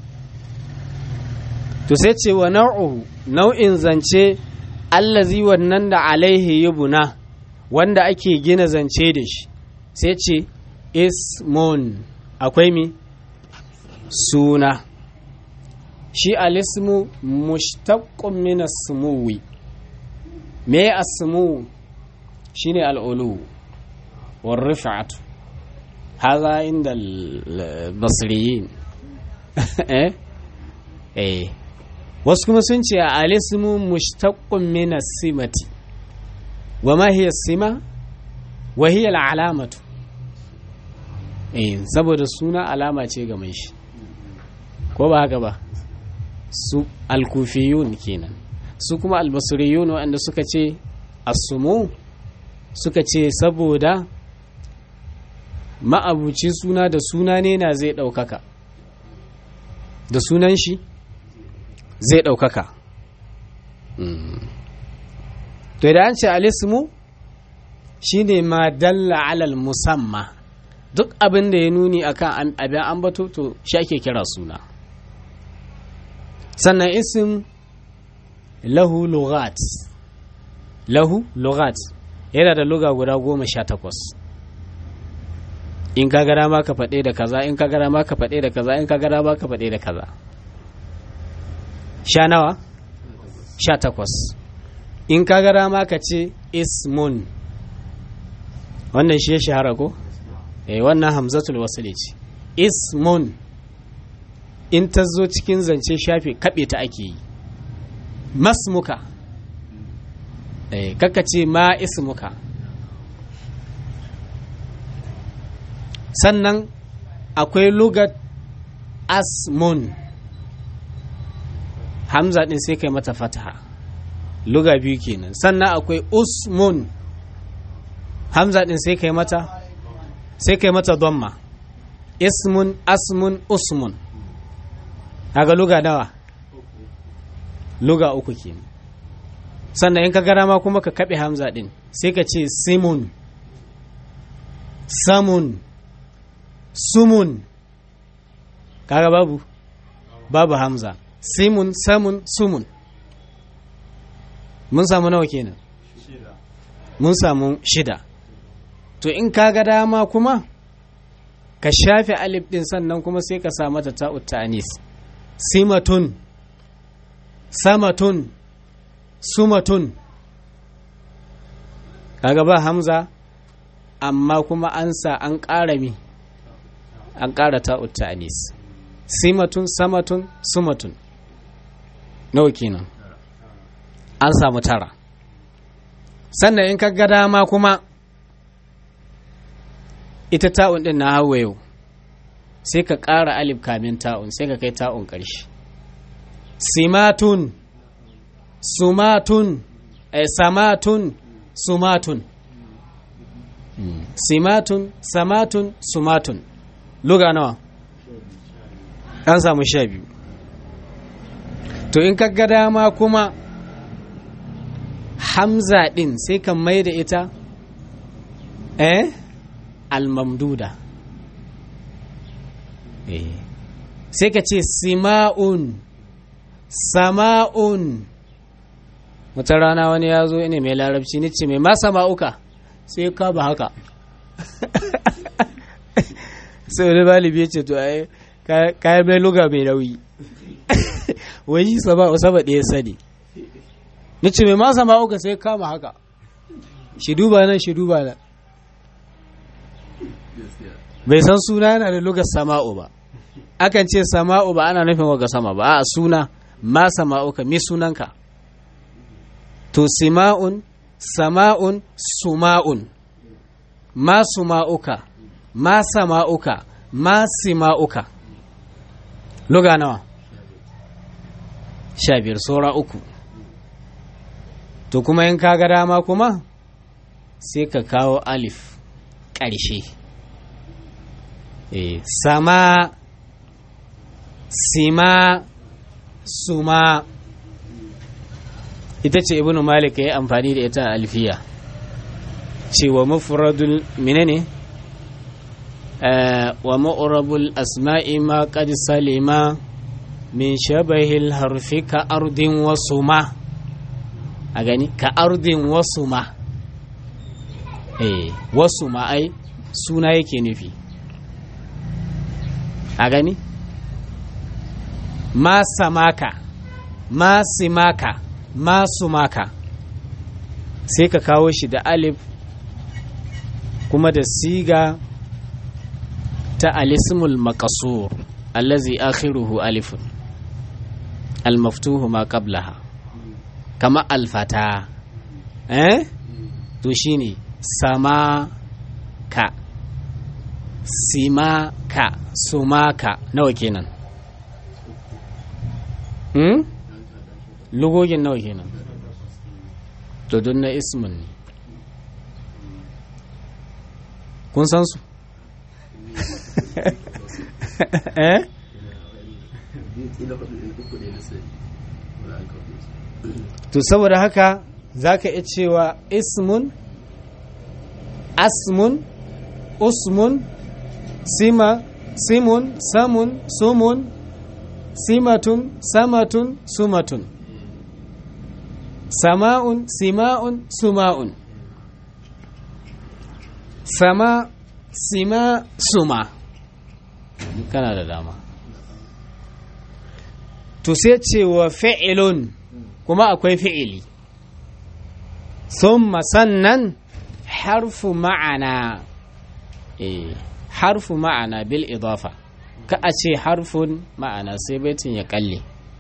to sai ce wa nau'u nau'in zance allazi wannan da alaihi yubna wanda ake gina zance da shi sai ce ismun akwai mi suna shi alismu mushtaqqun min as-sumuwi me as-sumu shine al-ulu war rif'atu hadha inda al-basriyin eh eh wasu kuma sun ce alismu mushtaqqun min as-simati wa ma hiya as-sima wa hiya al-alamatu eh saboda suna alama ce ga mai shi ko ba haka ba su alkufiyun kenan su kuma albasiriyun waɗanda suka ce asumu suka ce saboda ma'abuci suna da suna ne na zai ɗaukaka da sunan shi zai ɗaukaka to da an ce alismu shine ma dalla alal musamma duk abin da ya nuni akan abin ambato to shi ake kira suna sannan isim lahu lugat lahu lugat yana da luga guda goma sha takwas in ka gara ma ka faɗe da kaza in ka gara ma ka faɗe da kaza in ka gara ma ka faɗe da kaza sha nawa sha takwas in ka gara ma ka ce ismun wannan shi ya shahara ko eh wannan hamzatul wasili ce ismun in ta zo cikin zance shafe kaɓe ta ake yi masmuka eh kaka ce ma ismuka sannan akwai lugat asmun hamza din sai kai mata fataha luga biyu kenan sannan akwai usmun hamza din sai kai mata sai kai mata dhamma ismun asmun usmun kaga luga nawa luga uku kenan sannan in ka gara ma kuma ka kaɓe hamza din sai ka ce simun samun sumun kaga babu babu hamza simun samun sumun mun samu nawa kenan mun samu shida to in kaga dama kuma ka shafe alif din sannan kuma sai ka sa mata ta'ut ta'anis simatun samatun sumatun kaga ba hamza amma kuma an sa an ƙara mi an ƙara ta'ut ta'anis simatun samatun sumatun nawa kenan an samu tara sannan in ka ga dama kuma ita ta'un din na hawa yau sai ka ƙara alif kamin ta'un sai ka kai ta'un ƙarshe simatun sumatun eh, samatun sumatun simatun samatun sumatun luga nawa an samu sha biyu to in ka ga dama kuma hamza ɗin sai ka mai da ita eh almamduda eh sai ka ce sima'un sama'un wata rana wani ya zo ne mai larabci ni ce mai ma sama'uka sai ka ba haka sai wani balibi ya ce to ai kayan mai luga mai nauyi wai sama sama ɗaya sani ni ce mai masa ma'uka sai kama haka shi duba nan shi duba nan bai san suna yana da lugar sama'u ba akan ce sama'u ba ana nufin waga sama ba a suna ma sama'uka mi sunanka to sima'un sama'un suma'un ma suma'uka ma sama'uka ma sima'uka luga nawa sha biyar saura uku to kuma in kaga dama kuma sai ka kawo alif ƙarshe e, sama sima suma ita ce ibnu malik ya yi amfani da ita a alfiya cewa mufradul menene wa ma'urabul asma'i ma qad salima min shabahil harfi ka ardin wasu ma a gani ka ardin wasu ma eh wasu ma ai suna yake nufi a gani ma samaka ma simaka ma sumaka sai ka kawo shi da alif kuma da siga ta alismul makasur allazi akhiruhu alifun almaftuhu ma qablaha kama alfata eh to shine sama ka sima ka sumaka nawa kenan hmm? lugogin nawa kenan to don na ismin ne kun san su eh to saboda haka za ka iya cewa ismun asmun usmun sima simun samun sumun simatun samatun sumatun sama'un sima'un suma'un sama sima suma kana da dama to sai ce wa fi'ilun kuma akwai fi'ili sun sannan harfu ma'ana eh harfu ma'ana bil idafa ka a ce harfun ma'ana sai baitin ya kalle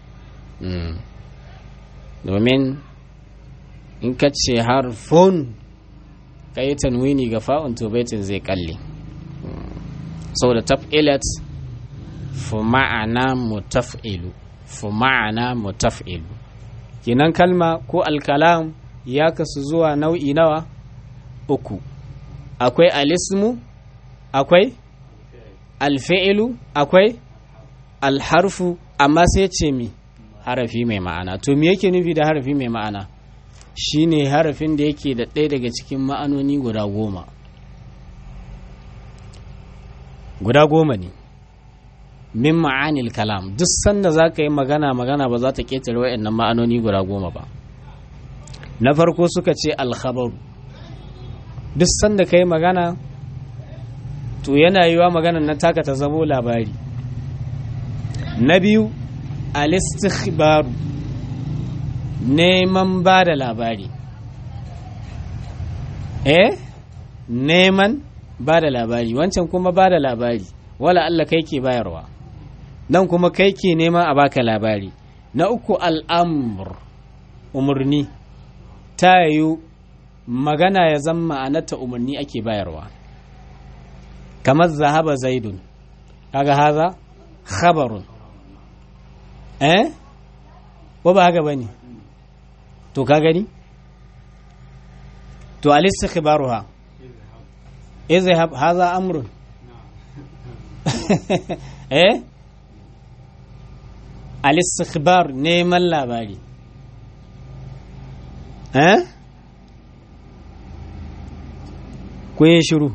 domin in ka ce harfun ka yi tanwini ga fa'un to baitin zai kalle saboda taf'ilat fu ma'ana mutaf'ilu fu ma'ana mutaf'ilu kinan kalma ko alkalam ya kasu zuwa nau'i nawa uku akwai alismu akwai alfi'ilu akwai alharfu amma sai ce mi harafi mai ma'ana to me yake nufi da harafi mai ma'ana shine harafin da yake da ɗaya daga cikin ma'anoni guda goma guda goma ne min ma'anil kalam duk sanda za ka yi magana magana ba za ta ƙetare wa'annan ma'anoni guda goma ba na farko suka ce alkhabaru duk sanda ka yi magana to yana yiwa maganan na taka ta zamo labari na biyu alistikhbaru neman ba da labari eh neman ba da labari wancan kuma ba da labari wala Allah kai ke bayarwa nan kuma kai ke neman a baka labari na uku al'amur umarni ta yiwu magana ya zama ma'anarta umarni ake bayarwa kamar zahaba zaidun kaga haza khabarun eh ko ba haka bane to ka gani to al-istikhbaruha izhab haza amrun eh al-istikhbar neman labari eh ku yi shiru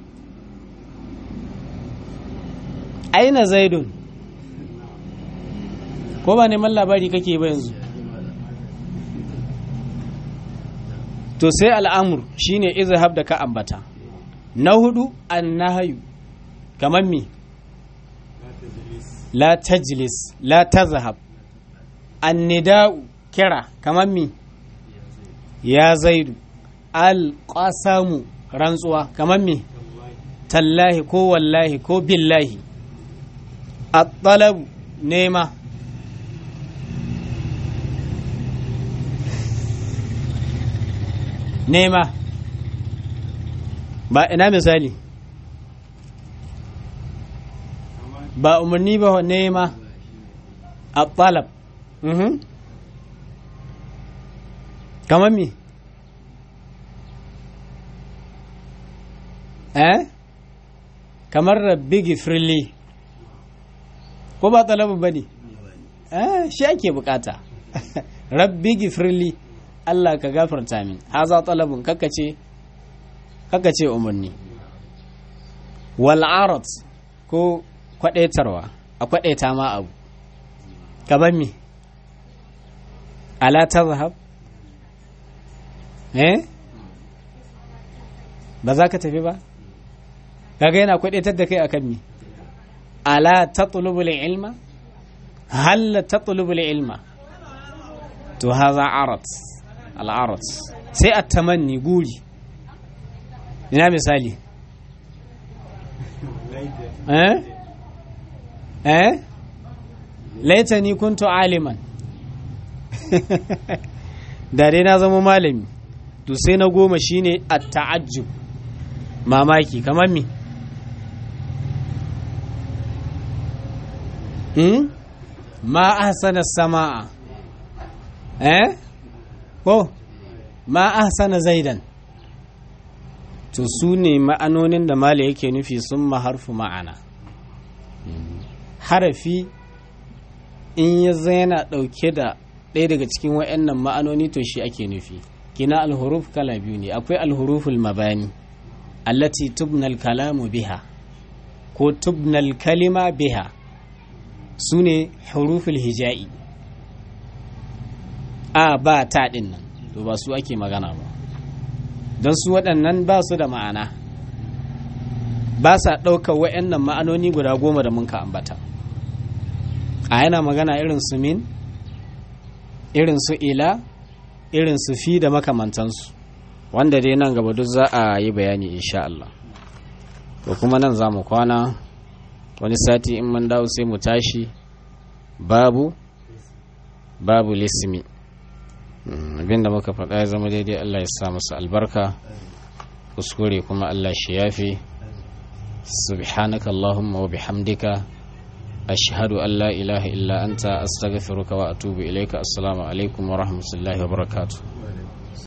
aina zaidun ko ba neman labari kake ba yanzu to sai al'amur shine izhab da ka ambata na hudu annahayu kamar mi la tajlis la tazhab annida'u kira kamar mi ya zaidu al-qasamu rantsuwa kamar mi tallahi ko wallahi ko billahi at-talabu nema nema ba ina misali ba umarni ba nema a talab kamar mi eh kamar rabbi gifirli ko ba talabin ba ne eh shi ake bukata rabbi gifirli Allah ka gafarta min haza talabun kakace kakace umarni wal arat ko kwadaitarwa a kwadaita ma abu ka ban mi ala tazhab eh ba za ka tafi ba kaga yana kwadaitar da kai akan mi ala tatlubul ilma hal tatlubul ilma to haza arat al'arat sai a tamanni guri ina misali eh eh laitani kuntu aliman da dai na zama malami to sai na goma shine at-ta'ajjub mamaki kamar mi hmm? ma ahsana sama'a eh ko ma ahsana zaidan to su ne ma'anonin da mala yake nufi sun harfu ma'ana harafi in ya yana ɗauke da ɗaya daga cikin wa'annan ma'anoni to shi ake nufi kina alhuruf kala biyu ne akwai alhuruful mabani allati tubnal kalamu biha ko tubnal kalima biha su ne huruful hija'i a ba ta ɗin nan to ba su ake magana ba don su waɗannan ba su da ma'ana ba sa ɗaukar wa'annan ma'anoni guda goma da munka ambata a yana magana irin su min irin su ila irin su fi da makamantansu wanda dai nan gaba duk za a yi bayani insha Allah to kuma nan za mu kwana wani sati in man dawo sai mu tashi babu babu lismi abinda muka faɗa ya zama daidai Allah ya sa musu albarka kuskure kuma Allah shi yafi subhanaka allahumma wa bihamdika ashhadu an la ilaha illa anta astaghfiruka wa atubu ilayka assalamu alaikum wa rahmatullahi wa barakatuh